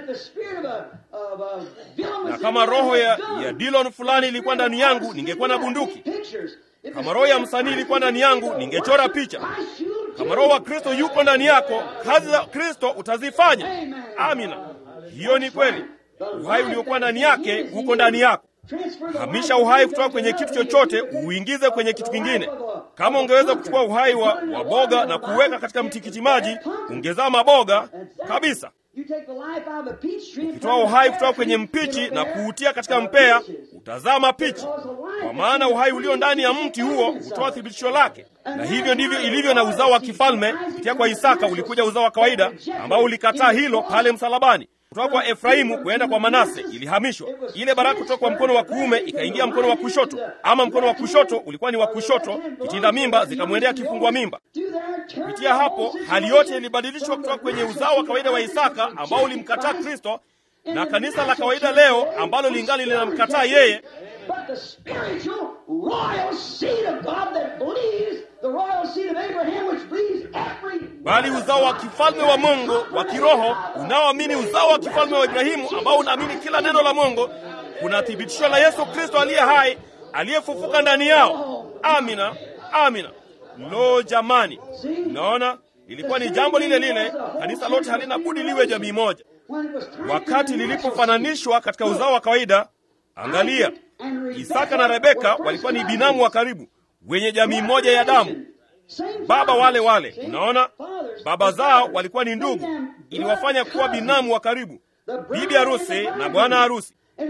Na kama roho ya, ya Dillon fulani ilikuwa ndani yangu, ningekuwa na bunduki. Kama roho ya msanii ilikuwa ndani yangu, ningechora picha. Kama roho wa Kristo yuko ndani yako, kazi za Kristo utazifanya. Amina, hiyo ni kweli. Uhai uliokuwa ndani yake huko ndani yako. Hamisha uhai kutoka kwenye kitu chochote uingize kwenye kitu kingine. Kama ungeweza kuchukua uhai wa, wa boga na kuweka katika mtikiti maji, ungezaa maboga kabisa. Ukitoa uhai kutoka kwenye mpichi na kuutia katika mpea, utazaa mapichi, kwa maana uhai ulio ndani ya mti huo hutoa thibitisho lake. Na hivyo ndivyo ilivyo na uzao wa kifalme. Kupitia kwa Isaka ulikuja uzao wa kawaida ambao ulikataa hilo pale msalabani. kutoka kwa Efraimu kwenda kwa Manase ilihamishwa. Ile baraka kutoka kwa mkono wa kuume ikaingia mkono wa kushoto, ama mkono wa kushoto ulikuwa ni wa kushoto, kitinda mimba zikamwendea kifungua mimba. Kupitia hapo hali yote ilibadilishwa kutoka kwenye uzao wa kawaida wa Isaka ambao ulimkataa Kristo na kanisa la kawaida leo ambalo lingali linamkataa yeye, But the spiritual royal seed of God that believes, the royal seed of Abraham which believes every bali uzao wa kifalme wa Mungu wa kiroho unaoamini uzao wa kifalme wa Ibrahimu ambao unaamini kila neno la Mungu, kuna thibitisho la Yesu Kristo aliye hai aliyefufuka ndani yao. Amina, amina. Lo, jamani, unaona, ilikuwa ni jambo lile lile. Kanisa lote halina budi liwe jamii moja. when it was time Wakati lilipofananishwa katika uzao wa kawaida, angalia, Isaka na Rebeka walikuwa ni binamu wa karibu wenye jamii moja ya damu, baba wale wale. Unaona, baba zao walikuwa ni ndugu, iliwafanya kuwa binamu wa karibu, bibi harusi na bwana harusi.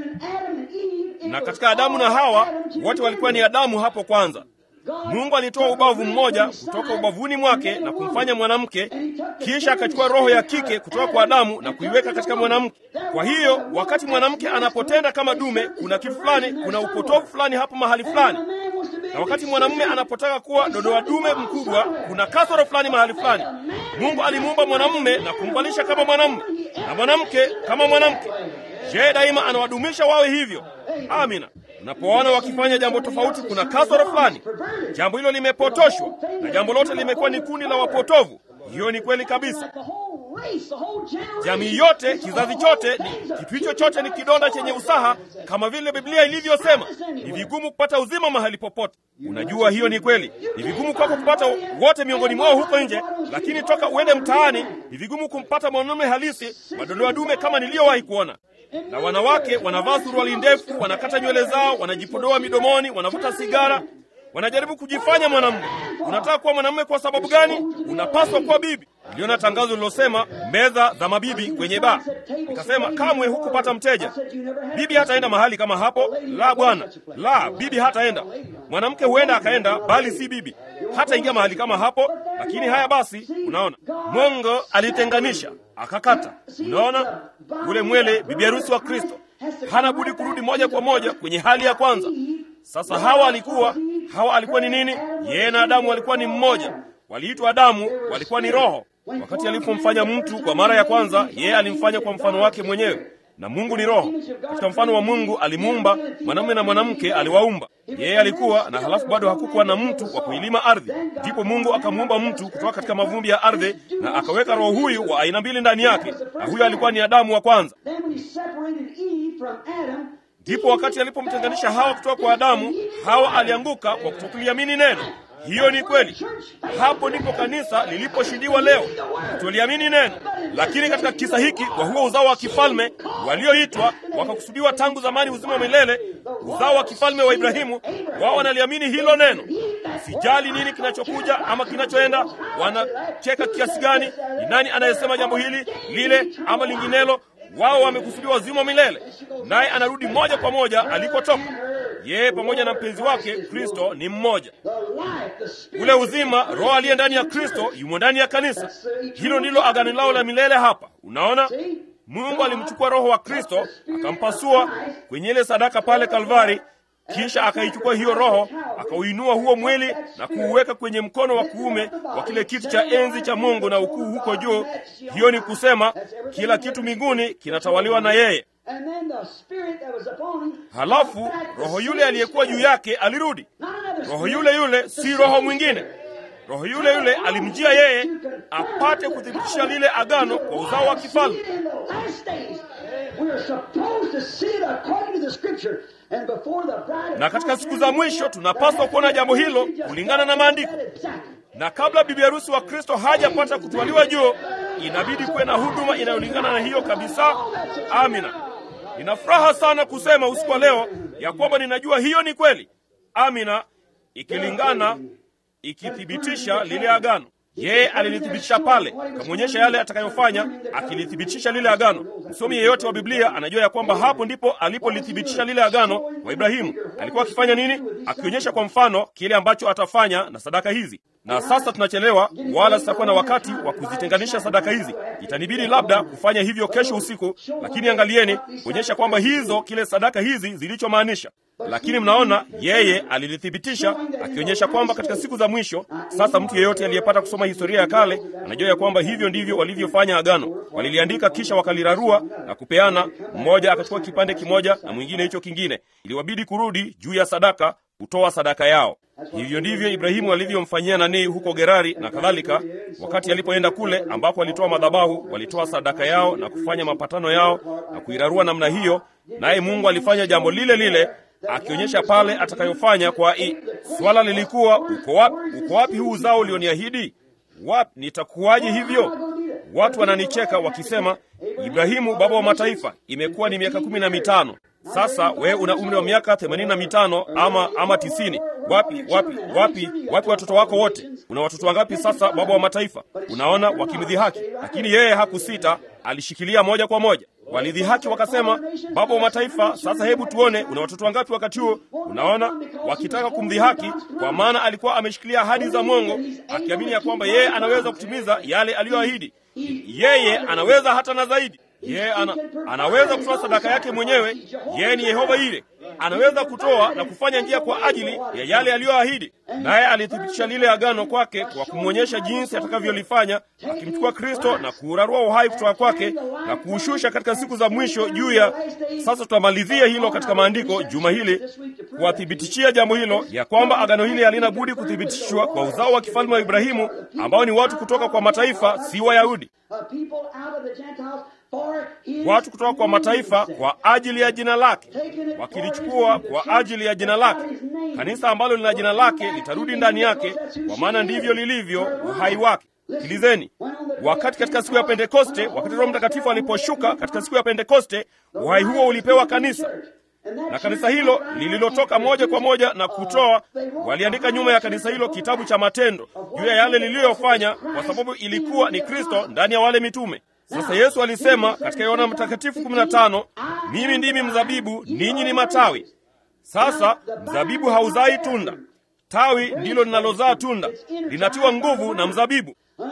Na katika Adamu na Hawa wote walikuwa ni Adamu hapo kwanza. Mungu alitoa ubavu mmoja kutoka ubavuni mwake na kumfanya mwanamke, kisha akachukua roho ya kike kutoka kwa Adamu na kuiweka katika mwanamke. Kwa hiyo wakati mwanamke anapotenda kama dume, kuna kitu fulani, kuna upotofu fulani hapo mahali fulani, na wakati mwanamume anapotaka kuwa dodoa dume mkubwa, kuna kasoro fulani mahali fulani. Mungu alimuumba mwanamume na kumvalisha kama mwanamume na mwanamke kama mwanamke. Je, daima anawadumisha wawe hivyo? Amina. Unapoona wakifanya jambo tofauti, kuna kasoro fulani. Jambo hilo limepotoshwa, na jambo lote limekuwa ni kundi la wapotovu. Hiyo ni kweli kabisa. Jamii yote, kizazi chote, ni kitu hicho chote ni kidonda chenye usaha, kama vile Biblia ilivyosema. Ni vigumu kupata uzima mahali popote. Unajua hiyo ni kweli. Ni vigumu kwako kupata wote miongoni mwao huko nje, lakini toka uende mtaani, ni vigumu kumpata mwanamume halisi madodoa dume kama niliyowahi kuona na wanawake wanavaa suruali ndefu, wanakata nywele zao, wanajipodoa midomoni, wanavuta sigara, wanajaribu kujifanya mwanamume. Unataka kuwa mwanamume kwa sababu gani? Unapaswa kuwa bibi. Niliona tangazo lilosema meza za mabibi kwenye baa, nikasema kamwe hukupata mteja. Bibi hataenda mahali kama hapo. La bwana, la bibi hataenda. Mwanamke huenda akaenda, bali si bibi. Hataingia mahali kama hapo. Lakini haya basi, unaona Mungu alitenganisha akakata. Unaona ule mwele, bibi harusi wa Kristo hana budi kurudi moja kwa moja kwenye hali ya kwanza. Sasa Hawa alikuwa Hawa alikuwa ni nini? Yeye na Adamu walikuwa ni mmoja, waliitwa Adamu, walikuwa ni roho. Wakati alipomfanya mtu kwa mara ya kwanza, yeye alimfanya kwa mfano wake mwenyewe, na Mungu ni roho. Katika mfano wa Mungu alimuumba mwanamume na mwanamke, aliwaumba. Yeye alikuwa na, halafu bado hakukuwa na mtu wa kuilima ardhi. Ndipo Mungu akamuumba mtu kutoka katika mavumbi ya ardhi, na akaweka roho huyu wa aina mbili ndani yake, na huyo alikuwa ni Adamu wa kwanza. Ndipo wakati alipomtenganisha Hawa kutoka kwa Adamu, Hawa alianguka kwa kutokuliamini neno. Hiyo ni kweli. Hapo ndipo kanisa liliposhindiwa leo, kuliamini neno. Lakini katika kisa hiki, kwa huo uzao wa kifalme walioitwa wakakusudiwa tangu zamani, uzima wa milele, uzao wa kifalme wa Ibrahimu, wao wanaliamini hilo neno. Sijali nini kinachokuja ama kinachoenda, wanacheka kiasi gani, ni nani anayesema jambo hili lile ama linginelo wao wamekusudiwa uzima milele, naye anarudi moja kwa moja alikotoka. Yeye pamoja na mpenzi wake Kristo ni mmoja. Ule uzima, Roho aliye ndani ya Kristo yumo ndani ya kanisa. Hilo ndilo agano lao la milele hapa. Unaona, Mungu alimchukua Roho wa Kristo akampasua kwenye ile sadaka pale Kalvari, kisha akaichukua hiyo Roho akauinua huo mwili na kuuweka kwenye mkono wa kuume wa kile kiti cha enzi cha Mungu na ukuu huko juu. Hiyo ni kusema kila kitu mbinguni kinatawaliwa na yeye. Halafu roho yule aliyekuwa juu yake alirudi. Roho yule yule si roho mwingine. Roho yule yule alimjia yeye apate kuthibitisha lile agano kwa uzao wa kifalme. Na katika siku za mwisho tunapaswa kuona jambo hilo kulingana na maandiko. Na kabla bibi harusi wa Kristo hajapata kutwaliwa juu, inabidi kuwe na huduma inayolingana na hiyo kabisa. Amina. Nina furaha sana kusema usiku wa leo ya kwamba ninajua hiyo ni kweli. Amina, ikilingana, ikithibitisha lile agano. Yeye alilithibitisha pale, akamwonyesha yale atakayofanya, akilithibitisha lile agano. Msomi yeyote wa Biblia anajua ya kwamba hapo ndipo alipolithibitisha lile agano kwa Ibrahimu. Alikuwa akifanya nini? Akionyesha kwa mfano kile ambacho atafanya na sadaka hizi. Na sasa tunachelewa, wala sitakuwa na wakati wa kuzitenganisha sadaka hizi. Itanibidi labda kufanya hivyo kesho usiku, lakini angalieni kuonyesha kwamba hizo kile sadaka hizi zilichomaanisha. Lakini mnaona yeye alilithibitisha akionyesha kwamba katika siku za mwisho. Sasa mtu yeyote aliyepata kusoma historia ya kale anajua ya kwamba hivyo ndivyo walivyofanya agano. Waliliandika kisha wakalirarua na kupeana, mmoja akachukua kipande kimoja na mwingine hicho kingine. Iliwabidi kurudi juu ya sadaka kutoa sadaka yao. Hivyo ndivyo Ibrahimu alivyomfanyia nani huko Gerari na kadhalika. Wakati alipoenda kule ambako walitoa madhabahu, walitoa sadaka yao na kufanya mapatano yao na kuirarua namna hiyo, naye Mungu alifanya jambo lile lile akionyesha pale atakayofanya kwa i. Swala lilikuwa uko wapi, uko wapi huu uzao ulioniahidi? Wapi nitakuwaje hivyo? Watu wananicheka wakisema, Ibrahimu baba wa mataifa, imekuwa ni miaka kumi na mitano sasa. Wewe una umri wa miaka themanini na mitano ama ama tisini. Wapi wapi wapi wapi watoto wako wote? Una watoto wangapi sasa, baba wa mataifa? Unaona, wakimdhihaki, lakini yeye hakusita, alishikilia moja kwa moja. Walidhihaki wakasema, baba wa mataifa, sasa hebu tuone una watoto wangapi wakati huo. Unaona, wakitaka kumdhihaki, kwa maana alikuwa ameshikilia ahadi za Mungu, akiamini ya kwamba yeye anaweza kutimiza yale aliyoahidi. Yeye anaweza hata na zaidi. Yeye ana, anaweza kutoa sadaka yake mwenyewe. Yeye ni Yehova ile, anaweza kutoa na kufanya njia kwa ajili ya yale aliyoahidi. Naye alithibitisha lile agano kwake kwa kumwonyesha jinsi atakavyolifanya, akimchukua Kristo na kuurarua uhai kutoka kwake na kuushusha katika siku za mwisho juu ya. Sasa tutamalizia hilo katika maandiko juma hili, kuwathibitishia jambo hilo ya kwamba agano hili halina budi kuthibitishwa kwa uzao wa kifalme wa Ibrahimu, ambao ni watu kutoka kwa mataifa, si Wayahudi watu kutoka kwa mataifa kwa ajili ya jina lake, wakilichukua kwa ajili ya jina lake. Kanisa ambalo lina jina lake litarudi ndani yake, kwa maana ndivyo lilivyo uhai wake. Sikilizeni, wakati katika siku ya Pentekoste, wakati Roho Mtakatifu aliposhuka katika siku ya Pentekoste, uhai huo ulipewa kanisa na kanisa hilo lililotoka moja kwa moja na kutoa, waliandika nyuma ya kanisa hilo kitabu cha matendo juu ya yale liliyofanya, kwa sababu ilikuwa ni Kristo ndani ya wale mitume. Sasa Yesu alisema katika Yohana Mtakatifu 15, mimi ndimi mzabibu, ninyi ni matawi. Sasa mzabibu hauzai tunda, tawi ndilo linalozaa tunda, linatiwa nguvu na mzabibu.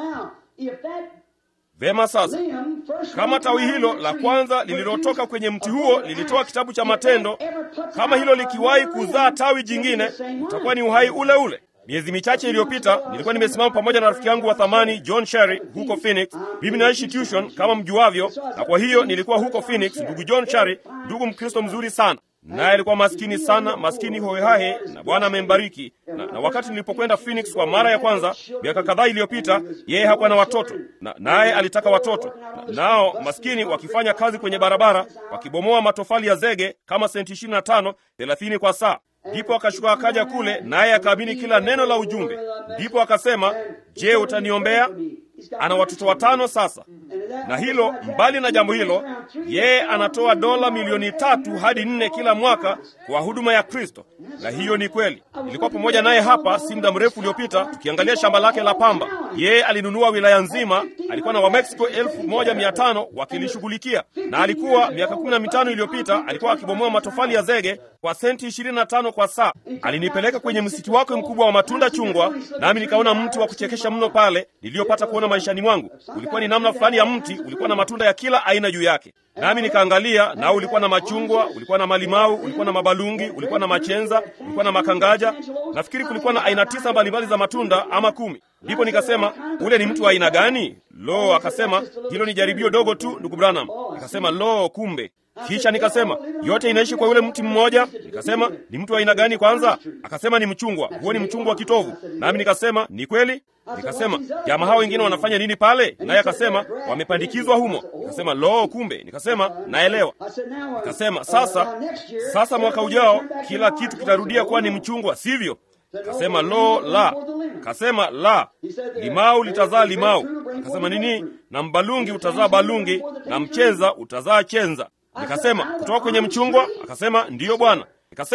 Vema, sasa kama tawi hilo la kwanza lililotoka kwenye mti huo lilitoa kitabu cha matendo, kama hilo likiwahi kuzaa tawi jingine, utakuwa ni uhai ule ule. Miezi michache iliyopita nilikuwa nimesimama pamoja na rafiki yangu wa thamani John Sherry huko Phoenix. Mimi naishi Tucson kama mjuavyo, na kwa hiyo nilikuwa huko Phoenix. Ndugu John Sherry, ndugu Mkristo mzuri sana, naye alikuwa maskini sana, maskini hohehahe, na Bwana amembariki. Na, na wakati nilipokwenda Phoenix kwa mara ya kwanza miaka kadhaa iliyopita, yeye hakuwa na watoto na naye alitaka watoto na, nao maskini wakifanya kazi kwenye barabara wakibomoa matofali ya zege kama senti ishirini na tano thelathini kwa saa Ndipo akashuka akaja kule, naye akaamini kila neno la ujumbe. Ndipo akasema, je, utaniombea? Ana watoto watano sasa, na hilo mbali na jambo hilo, yeye anatoa dola milioni tatu hadi nne kila mwaka kwa huduma ya Kristo, na hiyo ni kweli. Nilikuwa pamoja naye hapa si muda mrefu uliopita tukiangalia shamba lake la pamba. Yeye alinunua wilaya nzima, alikuwa na Wamexico elfu moja mia tano wakilishughulikia, na alikuwa miaka kumi na mitano iliyopita alikuwa akibomoa matofali ya zege kwa senti ishirini na tano kwa saa. Alinipeleka kwenye msitu wake mkubwa wa matunda chungwa, nami nikaona mti wa kuchekesha mno pale niliyopata kuona maishani mwangu. Ulikuwa ni namna fulani ya mti, ulikuwa na matunda ya kila aina juu yake, nami nikaangalia, nao ulikuwa na machungwa, ulikuwa na malimau, ulikuwa na mabalungi, ulikuwa na machenza, ulikuwa na makangaja. Nafikiri kulikuwa na aina tisa mbalimbali za matunda ama kumi. Ndipo nikasema ule ni mtu wa aina gani? Lo, akasema hilo ni jaribio dogo tu, ndugu Branham. Nikasema lo, kumbe kisha nikasema yote inaishi kwa yule mti mmoja. Nikasema ni mtu wa aina gani kwanza? Akasema ni mchungwa. Huo ni mchungwa wa kitovu. Nami nikasema ni kweli. Nikasema jamaa hao wengine wanafanya nini pale? Naye akasema wamepandikizwa humo. Nikasema lo, kumbe. Nikasema naelewa. Nikasema sasa, sasa mwaka ujao kila kitu kitarudia kuwa ni mchungwa, sivyo? Kasema lo, la. Kasema la, limau litazaa limau. Akasema nini? Na mbalungi utazaa balungi, na mchenza utazaa chenza. Nikasema kutoka kwenye mchungwa? Akasema ndiyo bwana. Nikasema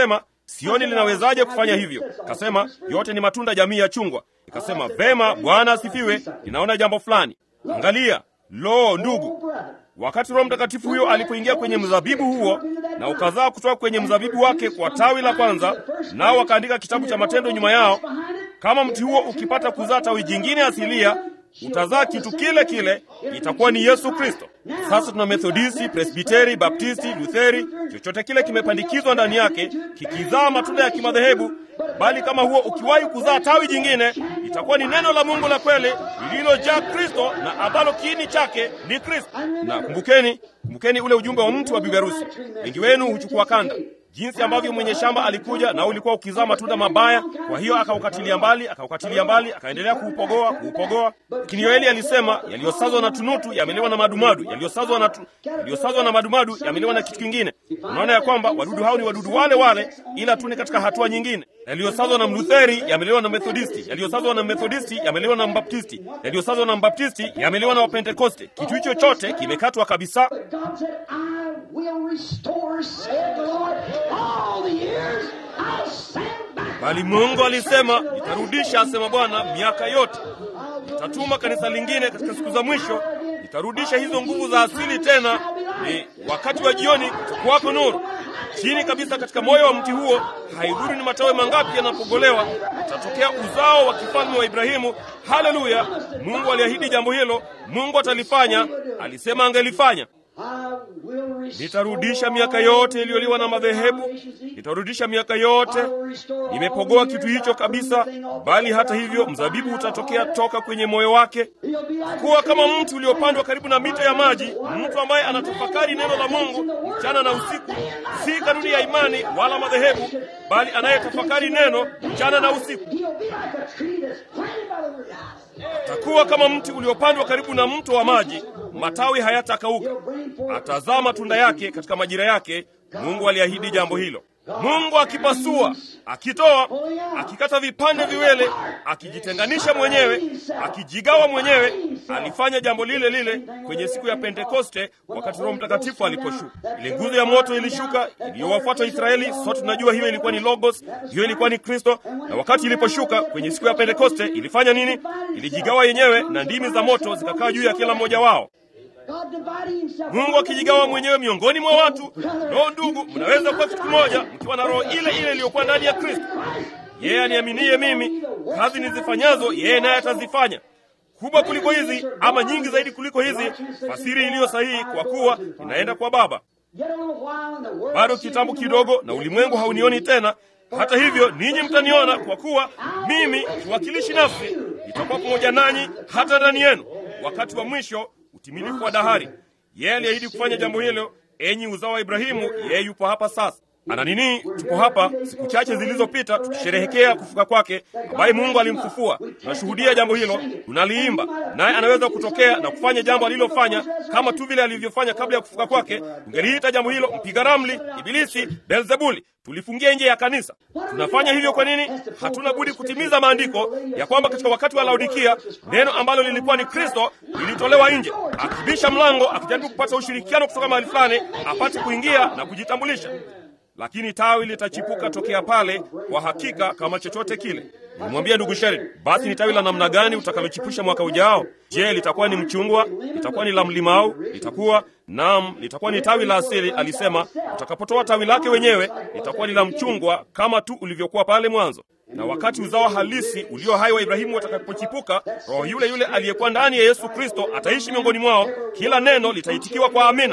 sioni linawezaje kufanya hivyo. Kasema yote ni matunda jamii ya chungwa. Ikasema vema, Bwana asifiwe, ninaona jambo fulani. Angalia, lo, ndugu, wakati Roho Mtakatifu huyo alipoingia kwenye mzabibu huo na ukazaa kutoka kwenye mzabibu wake kwa tawi la kwanza, nao wakaandika kitabu cha matendo nyuma yao, kama mti huo ukipata kuzaa tawi jingine asilia utazaa kitu kile kile, itakuwa ni Yesu Kristo. Sasa tuna Methodisti, Presbiteri, Baptisti, Lutheri, chochote kile kimepandikizwa ndani yake kikizaa matunda ya kimadhehebu, bali kama huo ukiwahi kuzaa tawi jingine, itakuwa ni neno la Mungu la kweli lililojaa Kristo na ambalo kiini chake ni Kristo. Na kumbukeni, kumbukeni ule ujumbe wa mtu wa bibi harusi. Wengi wenu huchukua kanda jinsi ambavyo mwenye shamba alikuja na ulikuwa ukizaa matunda mabaya, kwa hiyo akaukatilia mbali, akaukatilia mbali, akaendelea kuupogoa, kuupogoa. Lakini Yoeli alisema yaliyosazwa na tunutu yameliwa na madumadu, yaliyosazwa na tu, yaliyosazwa na madumadu yameliwa na kitu kingine. Unaona ya kwamba wadudu hao ni wadudu wale wale, ila tu ni katika hatua nyingine. Yaliyosazwa na Mlutheri yameliwa na Methodisti, yaliyosazwa na Methodisti yameliwa na Mbaptisti, yaliyosazwa na Mbaptisti yameliwa na Wapentekoste. Kitu hicho chote kimekatwa kabisa. God said, I will restore, said the Lord, all the years I'll send back. Bali Mungu alisema, nitarudisha, asema Bwana, miaka yote. Nitatuma kanisa lingine katika siku za mwisho, nitarudisha hizo nguvu za asili tena. Ni wakati wa jioni, kutakuwako nuru chini kabisa katika moyo wa mti huo. Haidhuru ni matawi mangapi yanapogolewa, utatokea uzao wa kifalme wa Ibrahimu. Haleluya! Mungu aliahidi jambo hilo, Mungu atalifanya. Alisema angelifanya. I will restore Nitarudisha miaka yote iliyoliwa na madhehebu, nitarudisha miaka yote. Nimepogoa kitu hicho kabisa, bali hata hivyo mzabibu utatokea toka kwenye moyo wake, kuwa kama mti uliopandwa karibu na mito ya maji, mtu ambaye anatafakari neno la Mungu mchana na usiku, si kanuni ya imani wala madhehebu, bali anayetafakari neno mchana na usiku. He'll be like a tree that's planted by the river. Atakuwa kama mti uliopandwa karibu na mto wa maji, matawi hayatakauka, atazaa matunda yake katika majira yake. Mungu aliahidi jambo hilo. Mungu akipasua, akitoa, akikata vipande viwele, akijitenganisha mwenyewe, akijigawa mwenyewe, alifanya jambo lile lile kwenye siku ya Pentekoste wakati Roho Mtakatifu aliposhuka. Ile nguzo ya moto ilishuka iliyowafuata Israeli. Sote tunajua hiyo ilikuwa ni Logos, hiyo ilikuwa ni Kristo. Na wakati iliposhuka kwenye siku ya Pentekoste ilifanya nini? Ilijigawa yenyewe na ndimi za moto zikakaa juu ya kila mmoja wao. God dividing himself. Mungu akijigawa mwenyewe miongoni mwa watu. Roho, ndugu, mnaweza kuwa kitu kimoja mkiwa na roho ile ile iliyokuwa ndani ya Kristo. Yeye aniaminie mimi, kazi nizifanyazo yeye naye atazifanya, kubwa kuliko hizi, ama nyingi zaidi kuliko hizi. Fasiri iliyo sahihi, kwa kuwa ninaenda kwa Baba. Yet a little while and the world Bado sees kitambo me kidogo, no na more. ulimwengu haunioni tena. Hata hivyo, ninyi mtaniona, kwa kuwa mimi kiwakilishi nafsi nitakuwa pamoja nanyi hata ndani yenu, wakati wa mwisho, utimilifu wa dahari. Yeye aliahidi kufanya jambo hilo. Enyi uzao wa Ibrahimu, yeye yupo hapa sasa. Ana nini? Tuko hapa siku chache zilizopita tukisherehekea kufuka kwake, ambaye Mungu alimfufua. Tunashuhudia jambo hilo, tunaliimba, naye anaweza kutokea na kufanya jambo alilofanya kama tu vile alivyofanya kabla ya kufuka kwake. Tungeliita jambo hilo mpiga ramli, Ibilisi, Beelzebuli, tulifungia nje ya kanisa. Tunafanya hivyo kwa nini? Hatuna budi kutimiza maandiko ya kwamba katika wakati wa Laodikia neno ambalo lilikuwa ni Kristo lilitolewa nje, akibisha mlango, akijaribu kupata ushirikiano kutoka mahali fulani apate kuingia na kujitambulisha lakini tawi litachipuka tokea pale kwa hakika, kama chochote kile. Nilimwambia ndugu Sherid, basi ni tawi la namna gani utakalochipusha mwaka ujao? Je, litakuwa ni mchungwa? Litakuwa ni la mlimau? Litakuwa naam, litakuwa ni tawi la asili. Alisema utakapotoa tawi lake wenyewe litakuwa ni la mchungwa kama tu ulivyokuwa pale mwanzo. Na wakati uzao halisi ulio hai wa Ibrahimu watakapochipuka, roho yule yule aliyekuwa ndani ya Yesu Kristo ataishi miongoni mwao. Kila neno litaitikiwa kwa amina.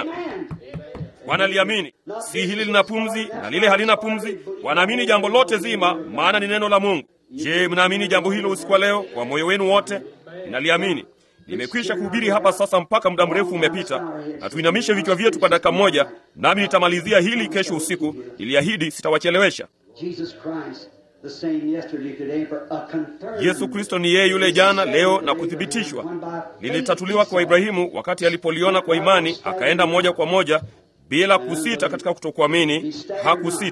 Wanaliamini, si hili lina pumzi na lile halina pumzi. Wanaamini jambo lote zima, maana ni neno la Mungu. Je, mnaamini jambo hilo usiku wa leo kwa moyo wenu wote? Ninaliamini. Nimekwisha kuhubiri hapa sasa mpaka muda mrefu umepita, na tuinamishe vichwa vyetu kwa dakika moja, nami nitamalizia hili kesho usiku. Niliahidi sitawachelewesha. Jesus Christ, the same yesterday, today, for a confirmed. Yesu Kristo ni yeye yule jana, leo na kuthibitishwa. Lilitatuliwa kwa Ibrahimu wakati alipoliona kwa imani, akaenda moja kwa moja bila kusita katika kutokuamini. Hakusita.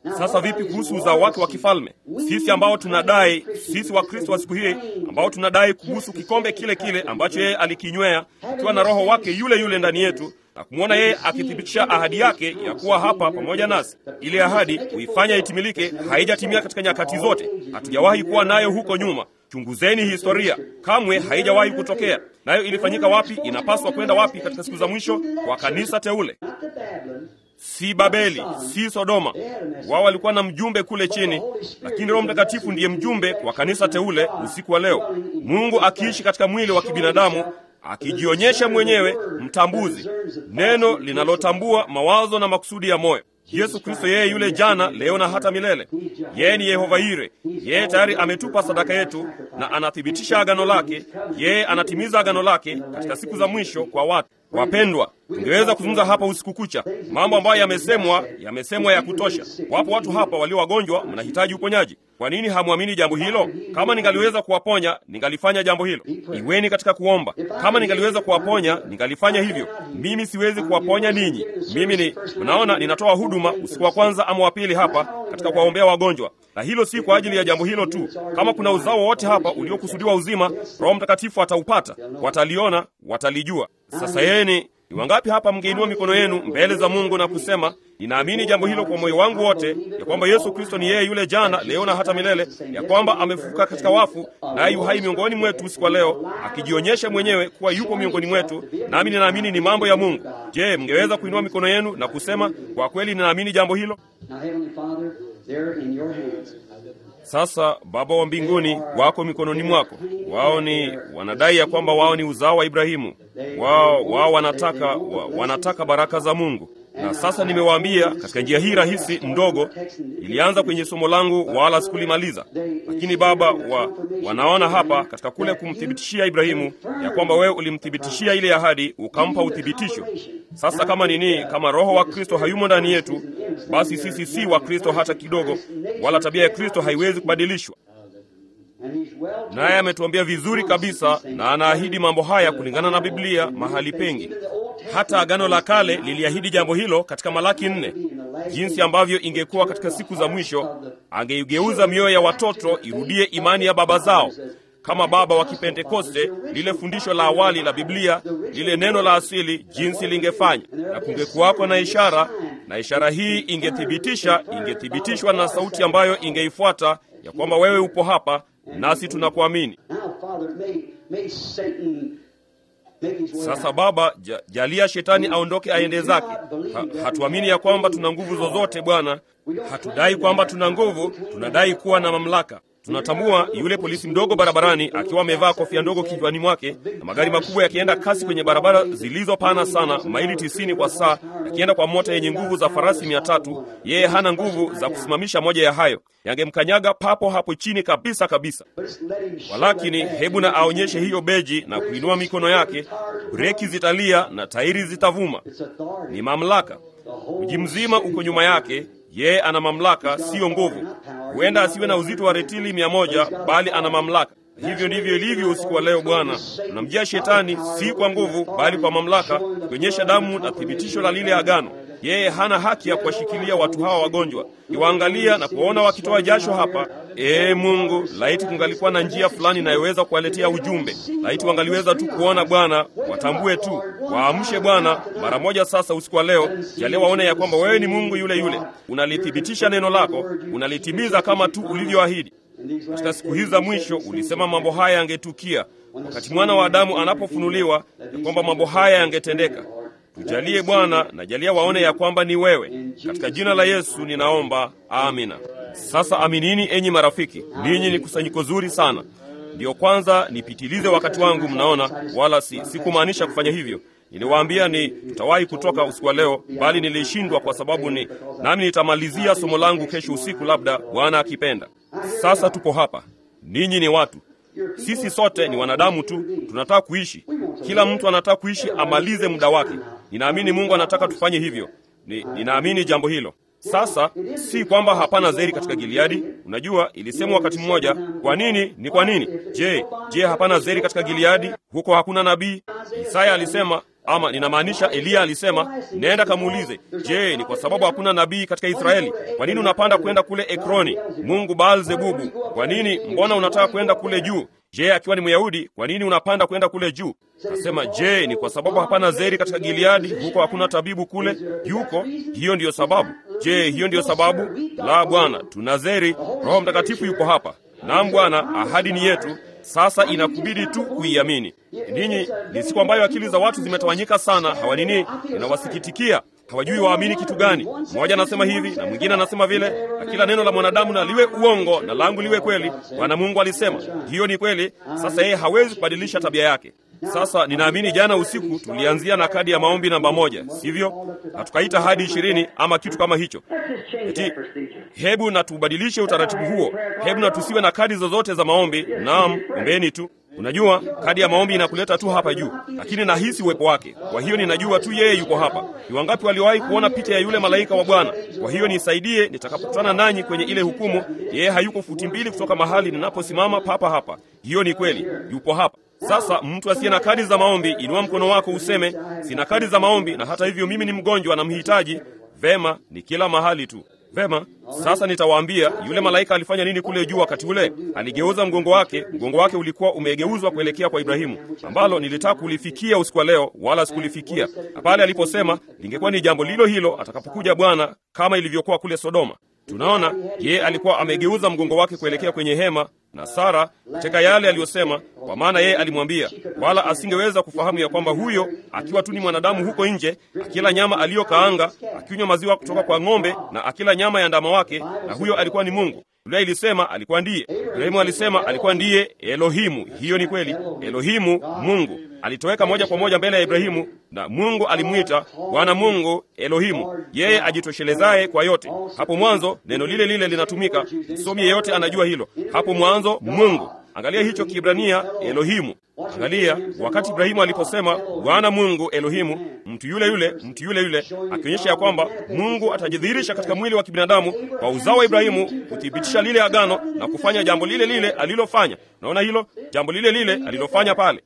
Sasa vipi kuhusu uzao wake wa kifalme? Sisi ambao tunadai, sisi Wakristo wa siku hii ambao tunadai kuhusu kikombe kile kile ambacho yeye alikinywea, ikiwa na Roho wake yule yule ndani yetu na kumwona yeye akithibitisha ahadi yake ya kuwa hapa pamoja nasi. Ile ahadi kuifanya itimilike haijatimia katika nyakati zote, hatujawahi kuwa nayo huko nyuma. Chunguzeni historia, kamwe haijawahi kutokea. Nayo ilifanyika wapi? Inapaswa kwenda wapi katika siku za mwisho? Kwa kanisa teule, si Babeli, si Sodoma. Wao walikuwa na mjumbe kule chini, lakini Roho Mtakatifu ndiye mjumbe wa kanisa teule usiku wa leo, Mungu akiishi katika mwili wa kibinadamu akijionyesha mwenyewe mtambuzi, neno linalotambua mawazo na makusudi ya moyo. Yesu Kristo, yeye yule jana, leo na hata milele. Yeye ni Yehova Yire. Yeye tayari ametupa sadaka yetu na anathibitisha agano lake. Yeye anatimiza agano lake katika siku za mwisho kwa watu wapendwa. Tungeweza kuzungumza hapa usiku kucha, mambo ambayo yamesemwa, yamesemwa ya kutosha. Wapo watu hapa walio wagonjwa, mnahitaji uponyaji. Kwa nini hamwamini jambo hilo? Kama ningaliweza kuwaponya, ningalifanya jambo hilo. Iweni katika kuomba. Kama ningaliweza kuwaponya, ningalifanya hivyo. Mimi siwezi kuwaponya ninyi. Mimi ni mnaona, ninatoa huduma usiku wa kwanza ama wa pili hapa katika kuwaombea wagonjwa, na hilo si kwa ajili ya jambo hilo tu. Kama kuna uzao wowote hapa uliokusudiwa uzima, Roho Mtakatifu ataupata, wataliona, watalijua. Sasa yeye ni ni wangapi hapa mngeinua mikono yenu mbele za Mungu na kusema, ninaamini jambo hilo kwa moyo wangu wote, ya kwamba Yesu Kristo ni yeye yule jana, leo na hata milele, ya kwamba amefufuka katika wafu, naye yu hai miongoni mwetu usiku wa leo, akijionyesha mwenyewe kuwa yupo miongoni mwetu, nami ninaamini ni mambo ya Mungu. Je, mngeweza kuinua mikono yenu na kusema, kwa kweli ninaamini jambo hilo? Sasa Baba wa mbinguni, wako mikononi mwako. Wao ni wanadai ya kwamba wao ni uzao wa Ibrahimu. Wao wao wanataka wa, wanataka baraka za Mungu. Na sasa nimewaambia katika njia hii rahisi ndogo, ilianza kwenye somo langu wala sikulimaliza, lakini Baba wa, wanaona hapa katika kule kumthibitishia Ibrahimu ya kwamba wewe ulimthibitishia ile ahadi, ukampa uthibitisho. Sasa kama nini, kama Roho wa Kristo hayumo ndani yetu, basi sisi si wa Kristo hata kidogo, wala tabia ya Kristo haiwezi kubadilishwa. Naye ametuambia vizuri kabisa, na anaahidi mambo haya kulingana na Biblia mahali pengi. Hata Agano la Kale liliahidi jambo hilo katika Malaki nne, jinsi ambavyo ingekuwa katika siku za mwisho, angeigeuza mioyo ya watoto irudie imani ya baba zao kama baba wa Kipentekoste, lile fundisho la awali la Biblia, lile neno la asili, jinsi lingefanya, na kungekuwako na ishara, na ishara hii ingethibitisha, ingethibitishwa na sauti ambayo ingeifuata ya kwamba wewe upo hapa nasi tunakuamini. Sasa Baba, ja, jalia shetani aondoke aende zake. Ha, hatuamini ya kwamba tuna nguvu zozote Bwana. Hatudai kwamba tuna nguvu, tunadai kuwa na mamlaka. Tunatambua yule polisi mdogo barabarani akiwa amevaa kofia ndogo kichwani mwake na magari makubwa yakienda kasi kwenye barabara zilizopana sana, maili tisini kwa saa, yakienda kwa mota yenye nguvu za farasi mia tatu. Yeye hana nguvu za kusimamisha moja ya hayo, yangemkanyaga papo hapo chini kabisa kabisa. Walakini hebu na aonyeshe hiyo beji na kuinua mikono yake, breki zitalia na tairi zitavuma. Ni mamlaka. Mji mzima uko nyuma yake. Yeye ana mamlaka, siyo nguvu. Huenda asiwe na uzito wa retili mia moja, bali ana mamlaka. Hivyo ndivyo ilivyo usiku wa leo. Bwana, tunamjia shetani si kwa nguvu, bali kwa mamlaka, kuonyesha damu na thibitisho la lile agano. Yeye hana haki ya kuwashikilia watu hawa wagonjwa. Kiwaangalia na kuwaona wakitoa jasho hapa, ee Mungu, laiti kungalikuwa na njia fulani inayoweza kuwaletea ujumbe. Laiti wangaliweza tu kuona Bwana, watambue tu, waamshe Bwana mara moja sasa usiku wa leo. Jalia waone ya kwamba wewe ni Mungu yule yule, unalithibitisha neno lako, unalitimiza kama tu ulivyoahidi. Katika siku hizi za mwisho ulisema mambo haya yangetukia wakati mwana wa Adamu anapofunuliwa, ya kwamba mambo haya yangetendeka. Tujalie Bwana, na jalia waone ya kwamba ni wewe. Katika jina la Yesu ninaomba, amina. Sasa aminini, enyi marafiki, ninyi ni kusanyiko zuri sana. Ndiyo kwanza nipitilize wakati wangu, mnaona, wala si sikumaanisha kufanya hivyo. Niliwaambia ni tutawahi kutoka usiku wa leo, bali nilishindwa kwa sababu ni nami nitamalizia somo langu kesho usiku, labda Bwana akipenda. Sasa tupo hapa, ninyi ni watu sisi sote ni wanadamu tu, tunataka kuishi. Kila mtu anataka kuishi amalize muda wake. Ninaamini Mungu anataka tufanye hivyo. Ni, ninaamini jambo hilo. Sasa si kwamba hapana zeri katika Gileadi. Unajua, ilisemwa wakati mmoja, kwa nini? Ni kwa nini? Je, je, hapana zeri katika Gileadi? Huko hakuna nabii? Isaya alisema ama ninamaanisha Eliya alisema, nenda kamuulize, je, ni kwa sababu hakuna nabii katika Israeli? Kwa nini unapanda kwenda kule Ekroni, mungu Baal-zebubu? Kwa nini, mbona unataka kwenda kule juu? Je, akiwa ni Myahudi, kwa nini unapanda kwenda kule juu? Nasema, je, ni kwa sababu hapana zeri katika Gileadi, huko hakuna tabibu kule? Yuko. Hiyo ndiyo sababu. Je, hiyo ndiyo sababu? La, Bwana, tuna zeri. Roho Mtakatifu yuko hapa. Naam Bwana, ahadi ni yetu. Sasa inakubidi tu kuiamini. Ninyi ni siku ambayo akili za watu zimetawanyika sana, hawanini, inawasikitikia hawajui waamini kitu gani. Mmoja anasema hivi na mwingine anasema vile, na kila neno la mwanadamu na liwe uongo na langu liwe kweli. Bwana Mungu alisema hiyo ni kweli. Sasa yeye hawezi kubadilisha tabia yake. Sasa ninaamini jana usiku tulianzia na kadi ya maombi namba moja, sivyo? Na tukaita hadi ishirini ama kitu kama hicho. Eti, hebu na tubadilishe utaratibu huo. Hebu na tusiwe na kadi zozote za maombi. Naam, ombeni tu. Unajua, kadi ya maombi inakuleta tu hapa juu, lakini nahisi uwepo wake. Kwa hiyo ninajua tu yeye yuko hapa. Ni wangapi waliowahi kuona picha ya yule malaika wa Bwana? Kwa hiyo nisaidie nitakapokutana nanyi kwenye ile hukumu. Yeye hayuko futi mbili kutoka mahali ninaposimama papa hapa. Hiyo ni kweli, yupo hapa. Sasa mtu asiye na kadi za maombi, inua mkono wako useme, sina kadi za maombi, na hata hivyo mimi ni mgonjwa na mhitaji. Vema, ni kila mahali tu. Vema, sasa nitawaambia yule malaika alifanya nini kule juu wakati ule. Aligeuza mgongo wake, mgongo wake ulikuwa umegeuzwa kuelekea kwa Ibrahimu, ambalo nilitaka kulifikia usiku wa leo, wala sikulifikia. Na pale aliposema lingekuwa ni jambo lilo hilo atakapokuja Bwana, kama ilivyokuwa kule Sodoma. Tunaona yeye alikuwa amegeuza mgongo wake kuelekea kwenye hema na Sara katika yale aliyosema, kwa maana yeye alimwambia, wala asingeweza kufahamu ya kwamba huyo akiwa tu ni mwanadamu huko nje, akila nyama aliyokaanga, akinywa maziwa kutoka kwa ng'ombe na akila nyama ya ndama wake, na huyo alikuwa ni Mungu. Biblia ilisema alikuwa ndiye. Ibrahimu alisema alikuwa ndiye Elohimu. Hiyo ni kweli, Elohimu, Mungu alitoweka moja kwa moja mbele ya Ibrahimu, na Mungu alimwita Bwana Mungu Elohimu, yeye ajitoshelezaye kwa yote. Hapo mwanzo neno lile lile linatumika, msomi yeyote anajua hilo. Hapo mwanzo Mungu. Angalia hicho Kiebrania Elohimu. Angalia wakati Ibrahimu aliposema Bwana Mungu Elohimu, mtu yule yule, mtu yule yule, akionyesha ya kwamba Mungu atajidhihirisha katika mwili wa kibinadamu kwa uzao wa Ibrahimu, kuthibitisha lile agano na kufanya jambo lile lile alilofanya. Unaona hilo jambo lile lile alilofanya pale.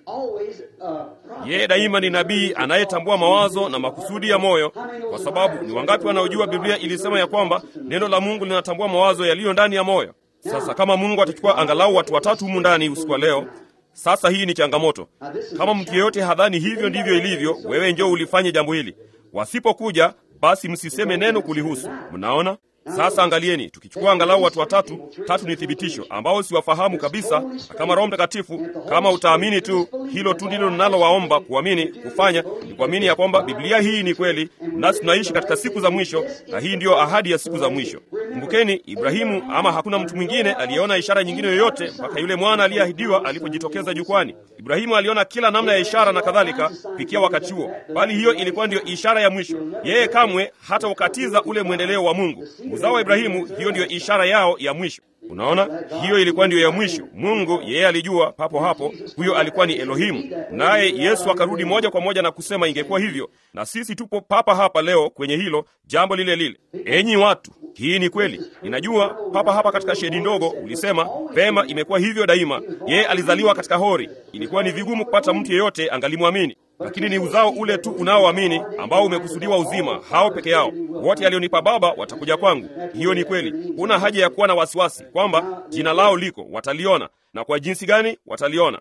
Yeye daima ni nabii anayetambua mawazo na makusudi ya moyo, kwa sababu ni wangapi wanaojua Biblia ilisema ya kwamba neno la Mungu linatambua mawazo yaliyo ndani ya moyo. Sasa kama Mungu atachukua angalau watu watatu humu ndani usiku wa leo sasa hii ni changamoto. Kama mtu yeyote hadhani hivyo ndivyo ilivyo, wewe njoo ulifanye jambo hili. Wasipokuja basi msiseme neno kulihusu. Mnaona? Sasa angalieni, tukichukua angalau watu watatu, tatu ni thibitisho ambao siwafahamu kabisa, na kama Roho Mtakatifu, kama utaamini tu, hilo tu ndilo ninalowaomba kuamini, kufanya ni kuamini ya kwamba Biblia hii ni kweli, nasi tunaishi katika siku za mwisho, na hii ndiyo ahadi ya siku za mwisho. Kumbukeni, Ibrahimu ama hakuna mtu mwingine aliyeona ishara nyingine yoyote mpaka yule mwana aliyeahidiwa alipojitokeza jukwani. Ibrahimu aliona kila namna ya ishara na kadhalika kufikia wakati huo, bali hiyo ilikuwa ndiyo ishara ya mwisho. Yeye kamwe hata ukatiza ule mwendeleo wa Mungu. Uzao wa Ibrahimu, hiyo ndiyo ishara yao ya mwisho. Unaona, hiyo ilikuwa ndiyo ya mwisho. Mungu yeye alijua papo hapo huyo alikuwa ni Elohimu, naye Yesu akarudi moja kwa moja na kusema ingekuwa hivyo, na sisi tupo papa hapa leo kwenye hilo jambo lile lile. Enyi watu, hii ni kweli. Ninajua papa hapa katika shedi ndogo ulisema vema, imekuwa hivyo daima. Yeye alizaliwa katika hori, ilikuwa ni vigumu kupata mtu yeyote angalimwamini lakini ni uzao ule tu unaoamini ambao umekusudiwa uzima, hao peke yao. Wote alionipa Baba watakuja kwangu. Hiyo ni kweli. Huna haja ya kuwa na wasiwasi kwamba jina lao liko, wataliona. Na kwa jinsi gani wataliona?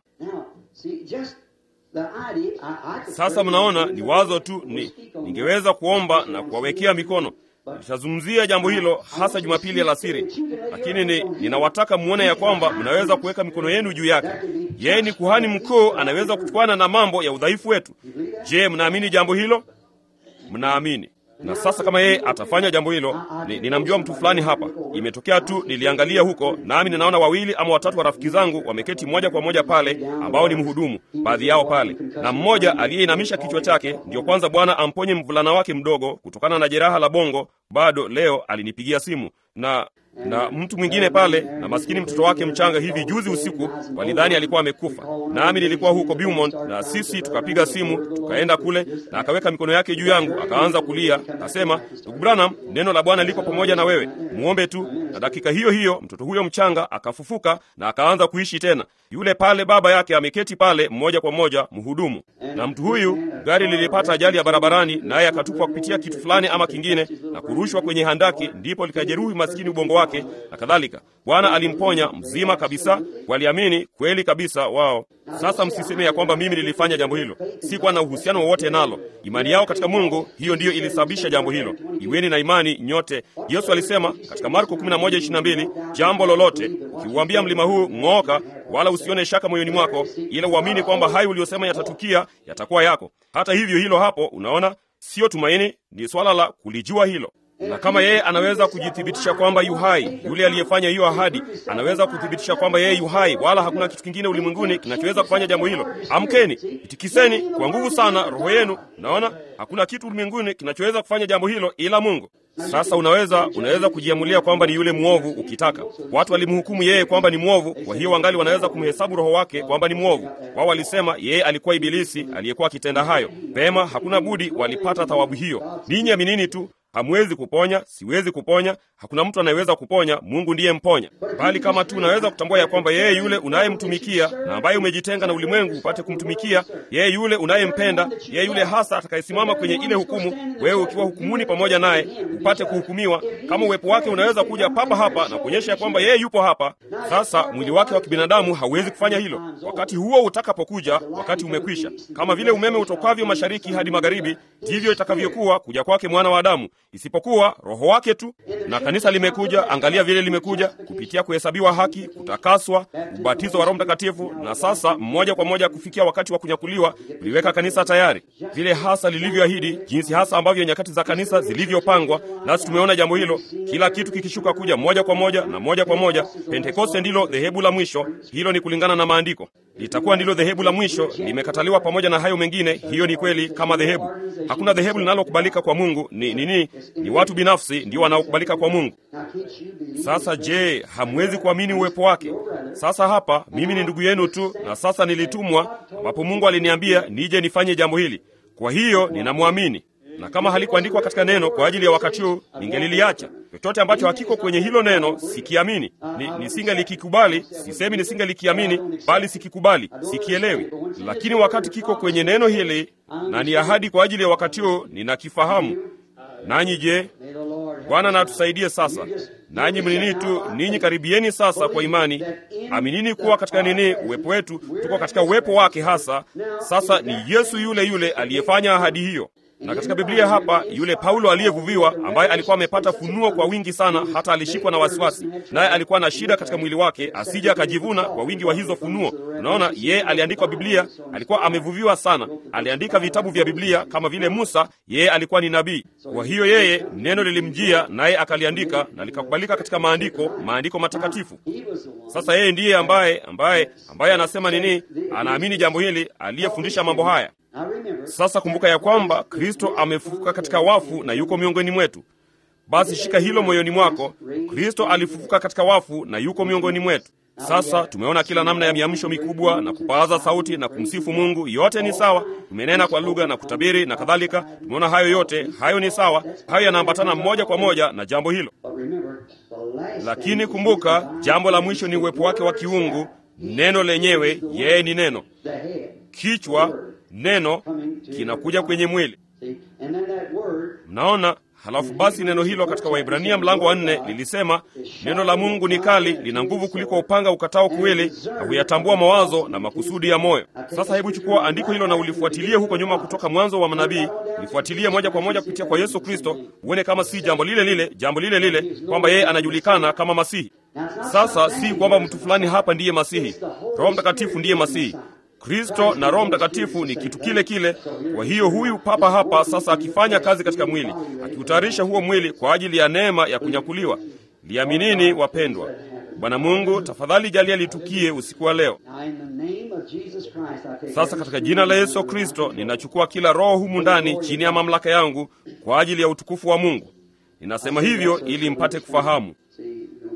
Sasa mnaona, ni wazo tu, ni ningeweza kuomba na kuwawekea mikono Nitazungumzia jambo hilo hasa Jumapili alasiri, lakini ni, ninawataka muone ya kwamba mnaweza kuweka mikono yenu juu yake. Yeye ni kuhani mkuu, anaweza kuchukana na mambo ya udhaifu wetu. Je, mnaamini jambo hilo? Mnaamini? Na sasa kama yeye atafanya jambo hilo, ni, ninamjua mtu fulani hapa. Imetokea tu niliangalia huko, nami ninaona wawili ama watatu wa rafiki zangu wameketi moja kwa moja pale, ambao ni mhudumu, baadhi yao pale, na mmoja aliyeinamisha kichwa chake. Ndiyo kwanza Bwana amponye mvulana wake mdogo kutokana na jeraha la bongo. Bado leo alinipigia simu na na mtu mwingine pale na maskini mtoto wake mchanga hivi juzi usiku walidhani alikuwa amekufa nami nilikuwa huko Beaumont na sisi tukapiga simu tukaenda kule na akaweka mikono yake juu yangu akaanza kulia akasema ndugu Branham neno la Bwana liko pamoja na wewe muombe tu na dakika hiyo hiyo mtoto huyo mchanga akafufuka na akaanza kuishi tena yule pale baba yake ameketi pale mmoja kwa moja mhudumu na mtu huyu gari lilipata ajali ya barabarani naye akatupwa kupitia kitu fulani ama kingine na kurushwa kwenye handaki ndipo likajeruhi maskini ubongo wake na kadhalika bwana alimponya mzima kabisa waliamini kweli kabisa wao sasa msiseme ya kwamba mimi nilifanya jambo hilo sikuwa na uhusiano wowote nalo imani yao katika mungu hiyo ndiyo ilisababisha jambo hilo iweni na imani nyote yesu alisema katika marko 11:22 jambo lolote ukiuambia mlima huu ng'ooka wala usione shaka moyoni mwako ila uamini kwamba hayo uliyosema yatatukia yatakuwa yako hata hivyo hilo hapo unaona siyo tumaini ni swala la kulijua hilo na kama yeye anaweza kujithibitisha kwamba yu hai yule aliyefanya hiyo ahadi anaweza kuthibitisha kwamba yeye yu hai wala hakuna kitu kingine ulimwenguni kinachoweza kufanya jambo hilo amkeni itikiseni kwa nguvu sana roho yenu naona hakuna kitu ulimwenguni kinachoweza kufanya jambo hilo ila mungu sasa unaweza unaweza kujiamulia kwamba ni yule mwovu ukitaka watu walimhukumu yeye kwamba ni mwovu kwa hiyo wangali wanaweza kumhesabu roho wake kwamba ni mwovu wao walisema yeye alikuwa ibilisi aliyekuwa akitenda hayo pema hakuna budi walipata thawabu hiyo ninyi aminini tu hamwezi kuponya siwezi kuponya hakuna mtu anayeweza kuponya mungu ndiye mponya bali kama tu unaweza kutambua ya kwamba yeye yule unayemtumikia na ambaye umejitenga na ulimwengu upate kumtumikia yeye yule unayempenda yeye yule hasa atakayesimama kwenye ile hukumu wewe ukiwa hukumuni pamoja naye upate kuhukumiwa kama uwepo wake unaweza kuja papa hapa na kuonyesha ya kwamba yeye yupo hapa sasa mwili wake wa kibinadamu hauwezi kufanya hilo wakati huo utakapokuja wakati umekwisha kama vile umeme utokavyo mashariki hadi magharibi ndivyo itakavyokuwa kuja kwake mwana wa adamu isipokuwa roho wake tu na kanisa limekuja angalia vile limekuja kupitia kuhesabiwa haki kutakaswa ubatizo wa roho mtakatifu na sasa mmoja kwa moja kufikia wakati wa kunyakuliwa kuliweka kanisa tayari vile hasa lilivyoahidi jinsi hasa ambavyo nyakati za kanisa zilivyopangwa nasi tumeona jambo hilo kila kitu kikishuka kuja moja kwa moja na moja kwa moja pentekoste ndilo dhehebu la mwisho hilo ni kulingana na maandiko litakuwa ndilo dhehebu la mwisho limekataliwa pamoja na hayo mengine hiyo ni kweli kama dhehebu hakuna dhehebu linalokubalika kwa mungu ni nini ni, ni watu binafsi ndio wanaokubalika kwa mungu sasa je hamwezi kuamini uwepo wake sasa hapa mimi ni ndugu yenu tu na sasa nilitumwa ambapo mungu aliniambia nije nifanye jambo hili kwa hiyo ninamwamini na kama halikuandikwa katika neno kwa ajili ya wakati huu ningeliliacha chochote ambacho hakiko kwenye hilo neno sikiamini ni, nisingelikikubali sisemi nisingelikiamini bali sikikubali sikielewi lakini wakati kiko kwenye neno hili na ni ahadi kwa ajili ya wakati huu ninakifahamu nanyi je bwana na atusaidie sasa nanyi mnini tu ninyi karibieni sasa kwa imani aminini kuwa katika nini uwepo wetu tuko katika uwepo wake hasa sasa ni yesu yule yule aliyefanya ahadi hiyo na katika biblia hapa yule paulo aliyevuviwa ambaye alikuwa amepata funuo kwa wingi sana hata alishikwa na wasiwasi naye alikuwa na shida katika mwili wake asije akajivuna kwa wingi wa hizo funuo unaona yeye aliandikwa biblia alikuwa amevuviwa sana aliandika vitabu vya biblia kama vile musa yeye alikuwa ni nabii kwa hiyo yeye neno lilimjia naye akaliandika na likakubalika katika maandiko maandiko matakatifu sasa yeye ndiye ambaye ambaye ambaye anasema nini anaamini jambo hili aliyefundisha mambo haya sasa kumbuka ya kwamba kristo amefufuka katika wafu na yuko miongoni mwetu basi shika hilo moyoni mwako kristo alifufuka katika wafu na yuko miongoni mwetu sasa tumeona kila namna ya miamsho mikubwa na kupaaza sauti na kumsifu mungu yote ni sawa tumenena kwa lugha na kutabiri na kadhalika tumeona hayo yote hayo ni sawa hayo yanaambatana moja kwa moja na jambo hilo lakini kumbuka jambo la mwisho ni uwepo wake wa kiungu neno lenyewe yeye ni neno kichwa neno kinakuja kwenye mwili mnaona halafu basi neno hilo katika waibrania mlango wa nne lilisema neno la mungu ni kali lina nguvu kuliko upanga ukatao kuwili na huyatambua mawazo na makusudi ya moyo sasa hebu chukua andiko hilo na ulifuatilie huko nyuma kutoka mwanzo wa manabii lifuatilie moja kwa moja kupitia kwa yesu kristo uone kama si jambo lile lile jambo lile lile kwamba yeye anajulikana kama masihi sasa si kwamba mtu fulani hapa ndiye masihi roho mtakatifu ndiye masihi kristo na roho mtakatifu ni kitu kile kile kwa hiyo huyu papa hapa sasa akifanya kazi katika mwili akiutayarisha huo mwili kwa ajili ya neema ya kunyakuliwa liaminini wapendwa bwana mungu tafadhali jalia litukie usiku wa leo sasa katika jina la yesu kristo ninachukua kila roho humu ndani chini ya mamlaka yangu kwa ajili ya utukufu wa mungu ninasema hivyo ili mpate kufahamu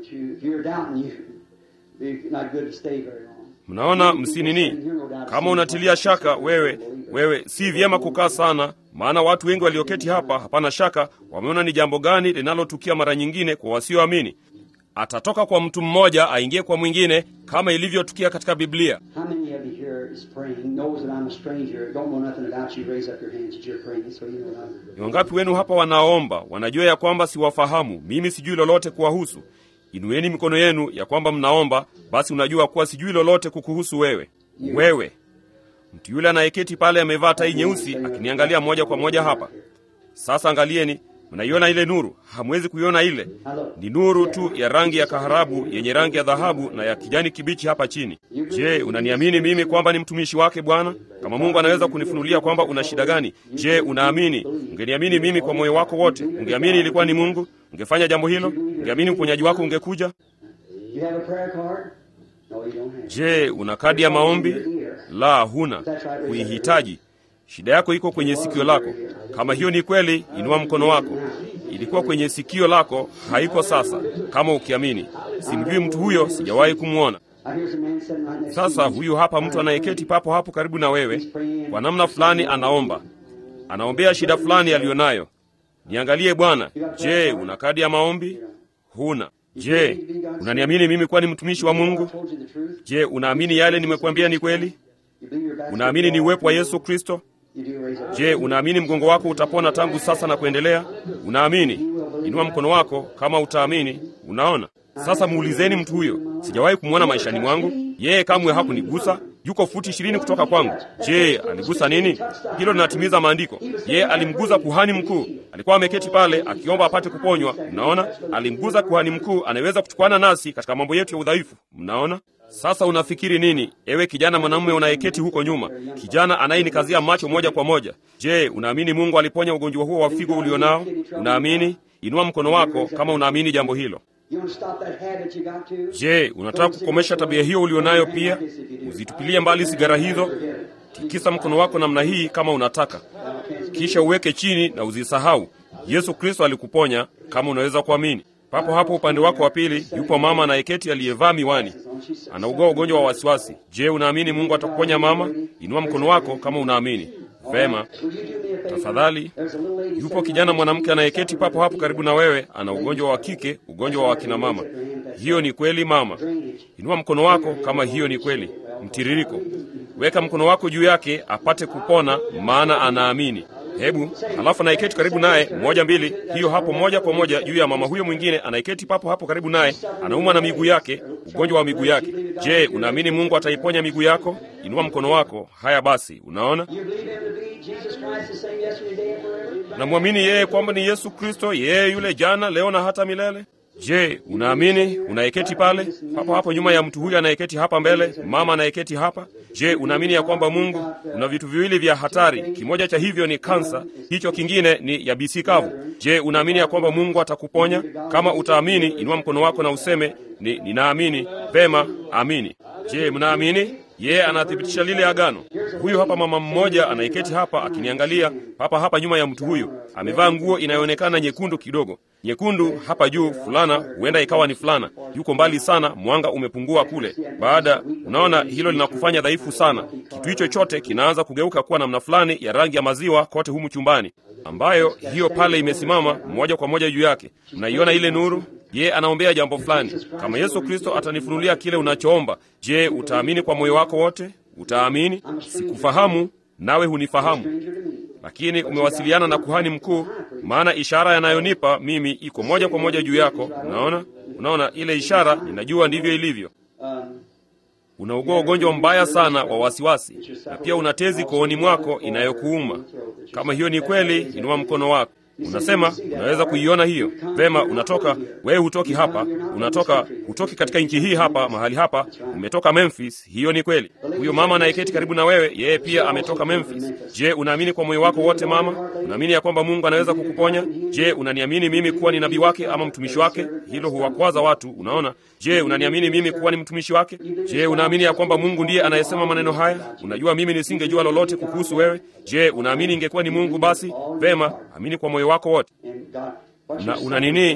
If you're doubting, you, it's not good to stay very long. Mnaona, msinini. Kama unatilia shaka wewe, wewe si vyema kukaa sana, maana watu wengi walioketi hapa, hapana shaka, wameona ni jambo gani linalotukia mara nyingine kwa wasioamini. Atatoka kwa mtu mmoja aingie kwa mwingine, kama ilivyotukia katika Biblia. How many of you here is praying, knows that I'm a stranger, don't know nothing about you, raise up your hands that you're praying, so you know that I'm... Ni wangapi wenu hapa wanaomba, wanajua ya kwamba siwafahamu, mimi sijui lolote kuwahusu? Inueni mikono yenu ya kwamba mnaomba, basi unajua kuwa sijui lolote kukuhusu wewe. Wewe mtu yule anayeketi pale amevaa tai nyeusi akiniangalia moja kwa moja hapa. Sasa angalieni, mnaiona ile nuru? Hamwezi kuiona ile. Ni nuru tu ya rangi ya kaharabu yenye rangi ya dhahabu na ya kijani kibichi hapa chini. Je, unaniamini mimi kwamba ni mtumishi wake Bwana? Kama Mungu anaweza kunifunulia kwamba una shida gani, je, unaamini? Ungeniamini mimi kwa moyo wako wote? Ungeamini ilikuwa ni Mungu? Ungefanya jambo hilo? Ungeamini uponyaji wako ungekuja? You have a prayer card? No, you don't have. Je, una kadi ya maombi? La, huna. Huihitaji. Shida yako iko kwenye sikio lako. Kama hiyo ni kweli, inua mkono wako. Ilikuwa kwenye sikio lako, haiko sasa. Kama ukiamini, simjui mtu huyo, sijawahi kumwona. I hear some man sitting right next Sasa to you. huyu hapa mtu anayeketi papo hapo karibu na wewe, kwa namna fulani anaomba, anaombea shida fulani aliyonayo. Niangalie Bwana, je, una kadi ya maombi? Huna. Je, unaniamini mimi kuwa ni mtumishi wa Mungu? I told you the truth. Je, unaamini yale nimekuambia ni kweli? You believe your basketball? Unaamini ni uwepo wa Yesu Kristo? You do raise up. Je, unaamini mgongo wako utapona tangu sasa na kuendelea? Unaamini? Inua mkono wako kama utaamini. Unaona? Sasa muulizeni mtu huyo. Sijawahi kumwona maishani mwangu. Yeye kamwe hakunigusa. Yuko futi ishirini kutoka kwangu. Je, aligusa nini? Hilo linatimiza maandiko. Yeye alimguza kuhani mkuu. Alikuwa ameketi pale akiomba apate kuponywa. Mnaona? Alimguza kuhani mkuu anayeweza kuchukuana nasi katika mambo yetu ya udhaifu. Mnaona? Sasa unafikiri nini, ewe kijana mwanamume unayeketi huko nyuma, kijana anayenikazia macho moja kwa moja? Je, unaamini Mungu aliponya ugonjwa huo wa figo ulionao? Unaamini? Inua mkono wako kama unaamini jambo hilo. You want to stop that habit you got to? Je, unataka kukomesha tabia hiyo ulionayo pia? Uzitupilie mbali sigara hizo. Tikisa mkono wako namna hii kama unataka, kisha uweke chini na uzisahau. Yesu Kristo alikuponya kama unaweza kuamini. Papo hapo upande wako wa pili yupo mama anayeketi aliyevaa miwani, anaugua ugonjwa wa wasiwasi. Je, unaamini Mungu atakuponya mama? Inua mkono wako kama unaamini. Vema, Will you do me a favor? tafadhali. There's a little lady Yupo sitting kijana right mwanamke anayeketi papo hapo karibu na wewe, ana ugonjwa wa kike, ugonjwa wa kina mama. Hiyo ni kweli mama? Inua mkono wako kama hiyo ni kweli. Mtiririko, weka mkono wako juu yake apate kupona, maana anaamini. Hebu halafu anayeketi karibu naye, moja mbili, hiyo hapo, moja kwa moja juu ya mama huyo mwingine anayeketi papo hapo karibu naye, anaumwa na miguu yake, ugonjwa wa miguu yake. Je, unaamini Mungu ataiponya miguu yako? Inua mkono wako. Haya basi, unaona You believe him to be Jesus Christ the same yesterday, today, and forever? Namwamini yeye kwamba ni Yesu Kristo, yeye yule jana, leo na hata milele. Je, unaamini? Unayeketi pale hapo hapo nyuma ya mtu huyu anayeketi hapa mbele, mama anayeketi hapa. Je, unaamini ya kwamba Mungu una vitu viwili vya hatari? Kimoja cha hivyo ni kansa, hicho kingine ni yabisi kavu. Je, unaamini ya kwamba Mungu atakuponya? Kama utaamini, inua mkono wako na useme ni, ninaamini. Vema, amini. Je, mnaamini? Yeye anathibitisha lile agano. Huyu hapa mama mmoja anayeketi hapa akiniangalia hapa hapa nyuma ya mtu huyu, amevaa nguo inayoonekana nyekundu kidogo, nyekundu hapa juu, fulana huenda ikawa ni fulana. Yuko mbali sana, mwanga umepungua kule. Baada, unaona hilo linakufanya dhaifu sana. Kitu hicho chote kinaanza kugeuka kuwa namna fulani ya rangi ya maziwa kote humu chumbani, ambayo hiyo pale imesimama moja kwa moja juu yake. Mnaiona ile nuru? Ye anaombea jambo fulani. Kama Yesu Kristo atanifunulia kile unachoomba, je, utaamini kwa moyo wako wote? Utaamini? Sikufahamu, nawe hunifahamu, Stranger to me. lakini umewasiliana na kuhani mkuu, maana ishara yanayonipa mimi iko moja kwa moja juu yako. Unaona, unaona ile ishara, ninajua ndivyo ilivyo. Um, Unaugua ugonjwa mbaya sana wa wasiwasi, na pia una tezi kooni mwako inayokuuma. Kama hiyo ni kweli, inua mkono wako. Unasema unaweza kuiona hiyo vema. Unatoka wewe, hutoki hapa, unatoka hutoki katika nchi hii hapa, mahali hapa, umetoka Memphis. Hiyo ni kweli. Huyo mama anayeketi karibu na wewe, yeye pia ametoka Memphis. Je, unaamini kwa moyo wako wote, mama? Unaamini ya kwamba Mungu anaweza kukuponya? Je, unaniamini mimi kuwa ni nabii wake ama mtumishi wake? Hilo huwakwaza watu, unaona. Je, unaniamini mimi kuwa ni mtumishi wake? Je, unaamini ya kwamba Mungu ndiye anayesema maneno haya? Unajua mimi nisingejua lolote kukuhusu wewe. Je, unaamini ingekuwa ni Mungu? Basi vema, amini kwa moyo wako wote and God, what's na your una nini?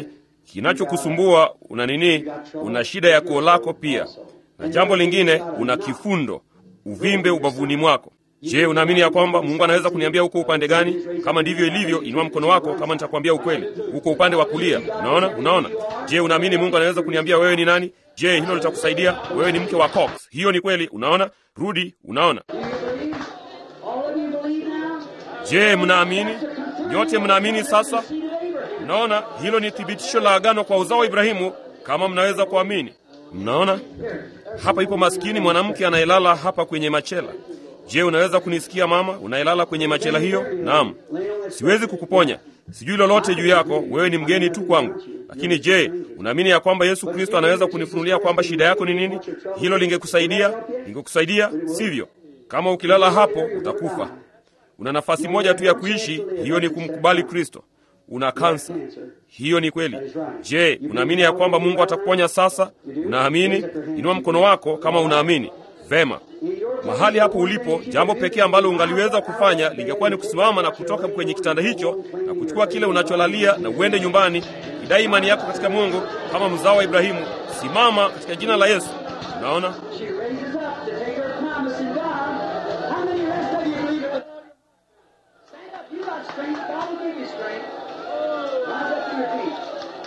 kinachokusumbua una nini? Una shida ya koo lako pia, na jambo lingine, una kifundo, uvimbe ubavuni mwako. Je, unaamini ya kwamba Mungu anaweza kuniambia uko upande gani? Kama ndivyo ilivyo, inua mkono wako kama nitakwambia ukweli. Uko upande wa kulia. Unaona? Unaona? Je, unaamini Mungu anaweza kuniambia wewe ni nani? Je, hilo litakusaidia? Wewe ni mke wa Cox. Hiyo ni kweli. Unaona? Rudi. Unaona? Do you believe? All of you believe now? Je, mnaamini? Nyote mnaamini sasa? Seed of Abraham. Mnaona? Hilo ni thibitisho la agano kwa uzao wa Ibrahimu kama mnaweza kuamini. Mnaona? Hapa ipo maskini mwanamke anayelala hapa kwenye machela. Je, unaweza kunisikia mama, unayelala kwenye machela hiyo? Naam. Siwezi kukuponya, sijui lolote juu yako, wewe ni mgeni tu kwangu. Lakini je, unaamini ya kwamba Yesu Kristo anaweza kunifunulia kwamba shida yako ni nini? Hilo lingekusaidia, lingekusaidia, sivyo? Kama ukilala hapo utakufa. Una nafasi moja tu ya kuishi, hiyo ni kumkubali Kristo. Una kansa, hiyo ni kweli. Je, unaamini ya kwamba Mungu atakuponya sasa? Unaamini? Inua mkono wako kama unaamini. Vema. Mahali hapo ulipo, jambo pekee ambalo ungaliweza kufanya lingekuwa ni kusimama na kutoka kwenye kitanda hicho na kuchukua kile unacholalia na uende nyumbani, idai imani yako katika Mungu kama mzao wa Ibrahimu. Simama katika jina la Yesu. Unaona? She raises up to take her promise in God. How many rest of you believe it? Stand up. You got strength. God will give you strength. Rise up to your feet.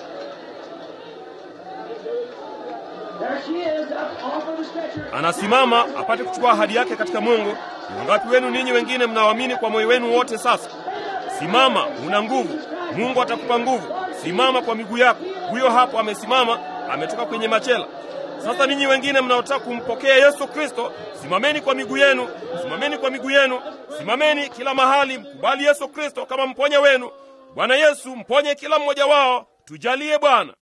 There she is, up off of the stretcher. Anasimama apate kuchukua ahadi yake katika Mungu. Ni wangapi wenu ninyi wengine mnaoamini kwa moyo wenu wote sasa? Simama, una nguvu. Mungu atakupa nguvu. Simama kwa miguu yako. Huyo hapo amesimama, ametoka kwenye machela. Sasa ninyi wengine mnaotaka kumpokea Yesu Kristo, simameni kwa miguu yenu, simameni kwa miguu yenu, simameni kila mahali, mkubali Yesu Kristo kama mponya wenu. Bwana Yesu, mponye kila mmoja wao, tujalie Bwana.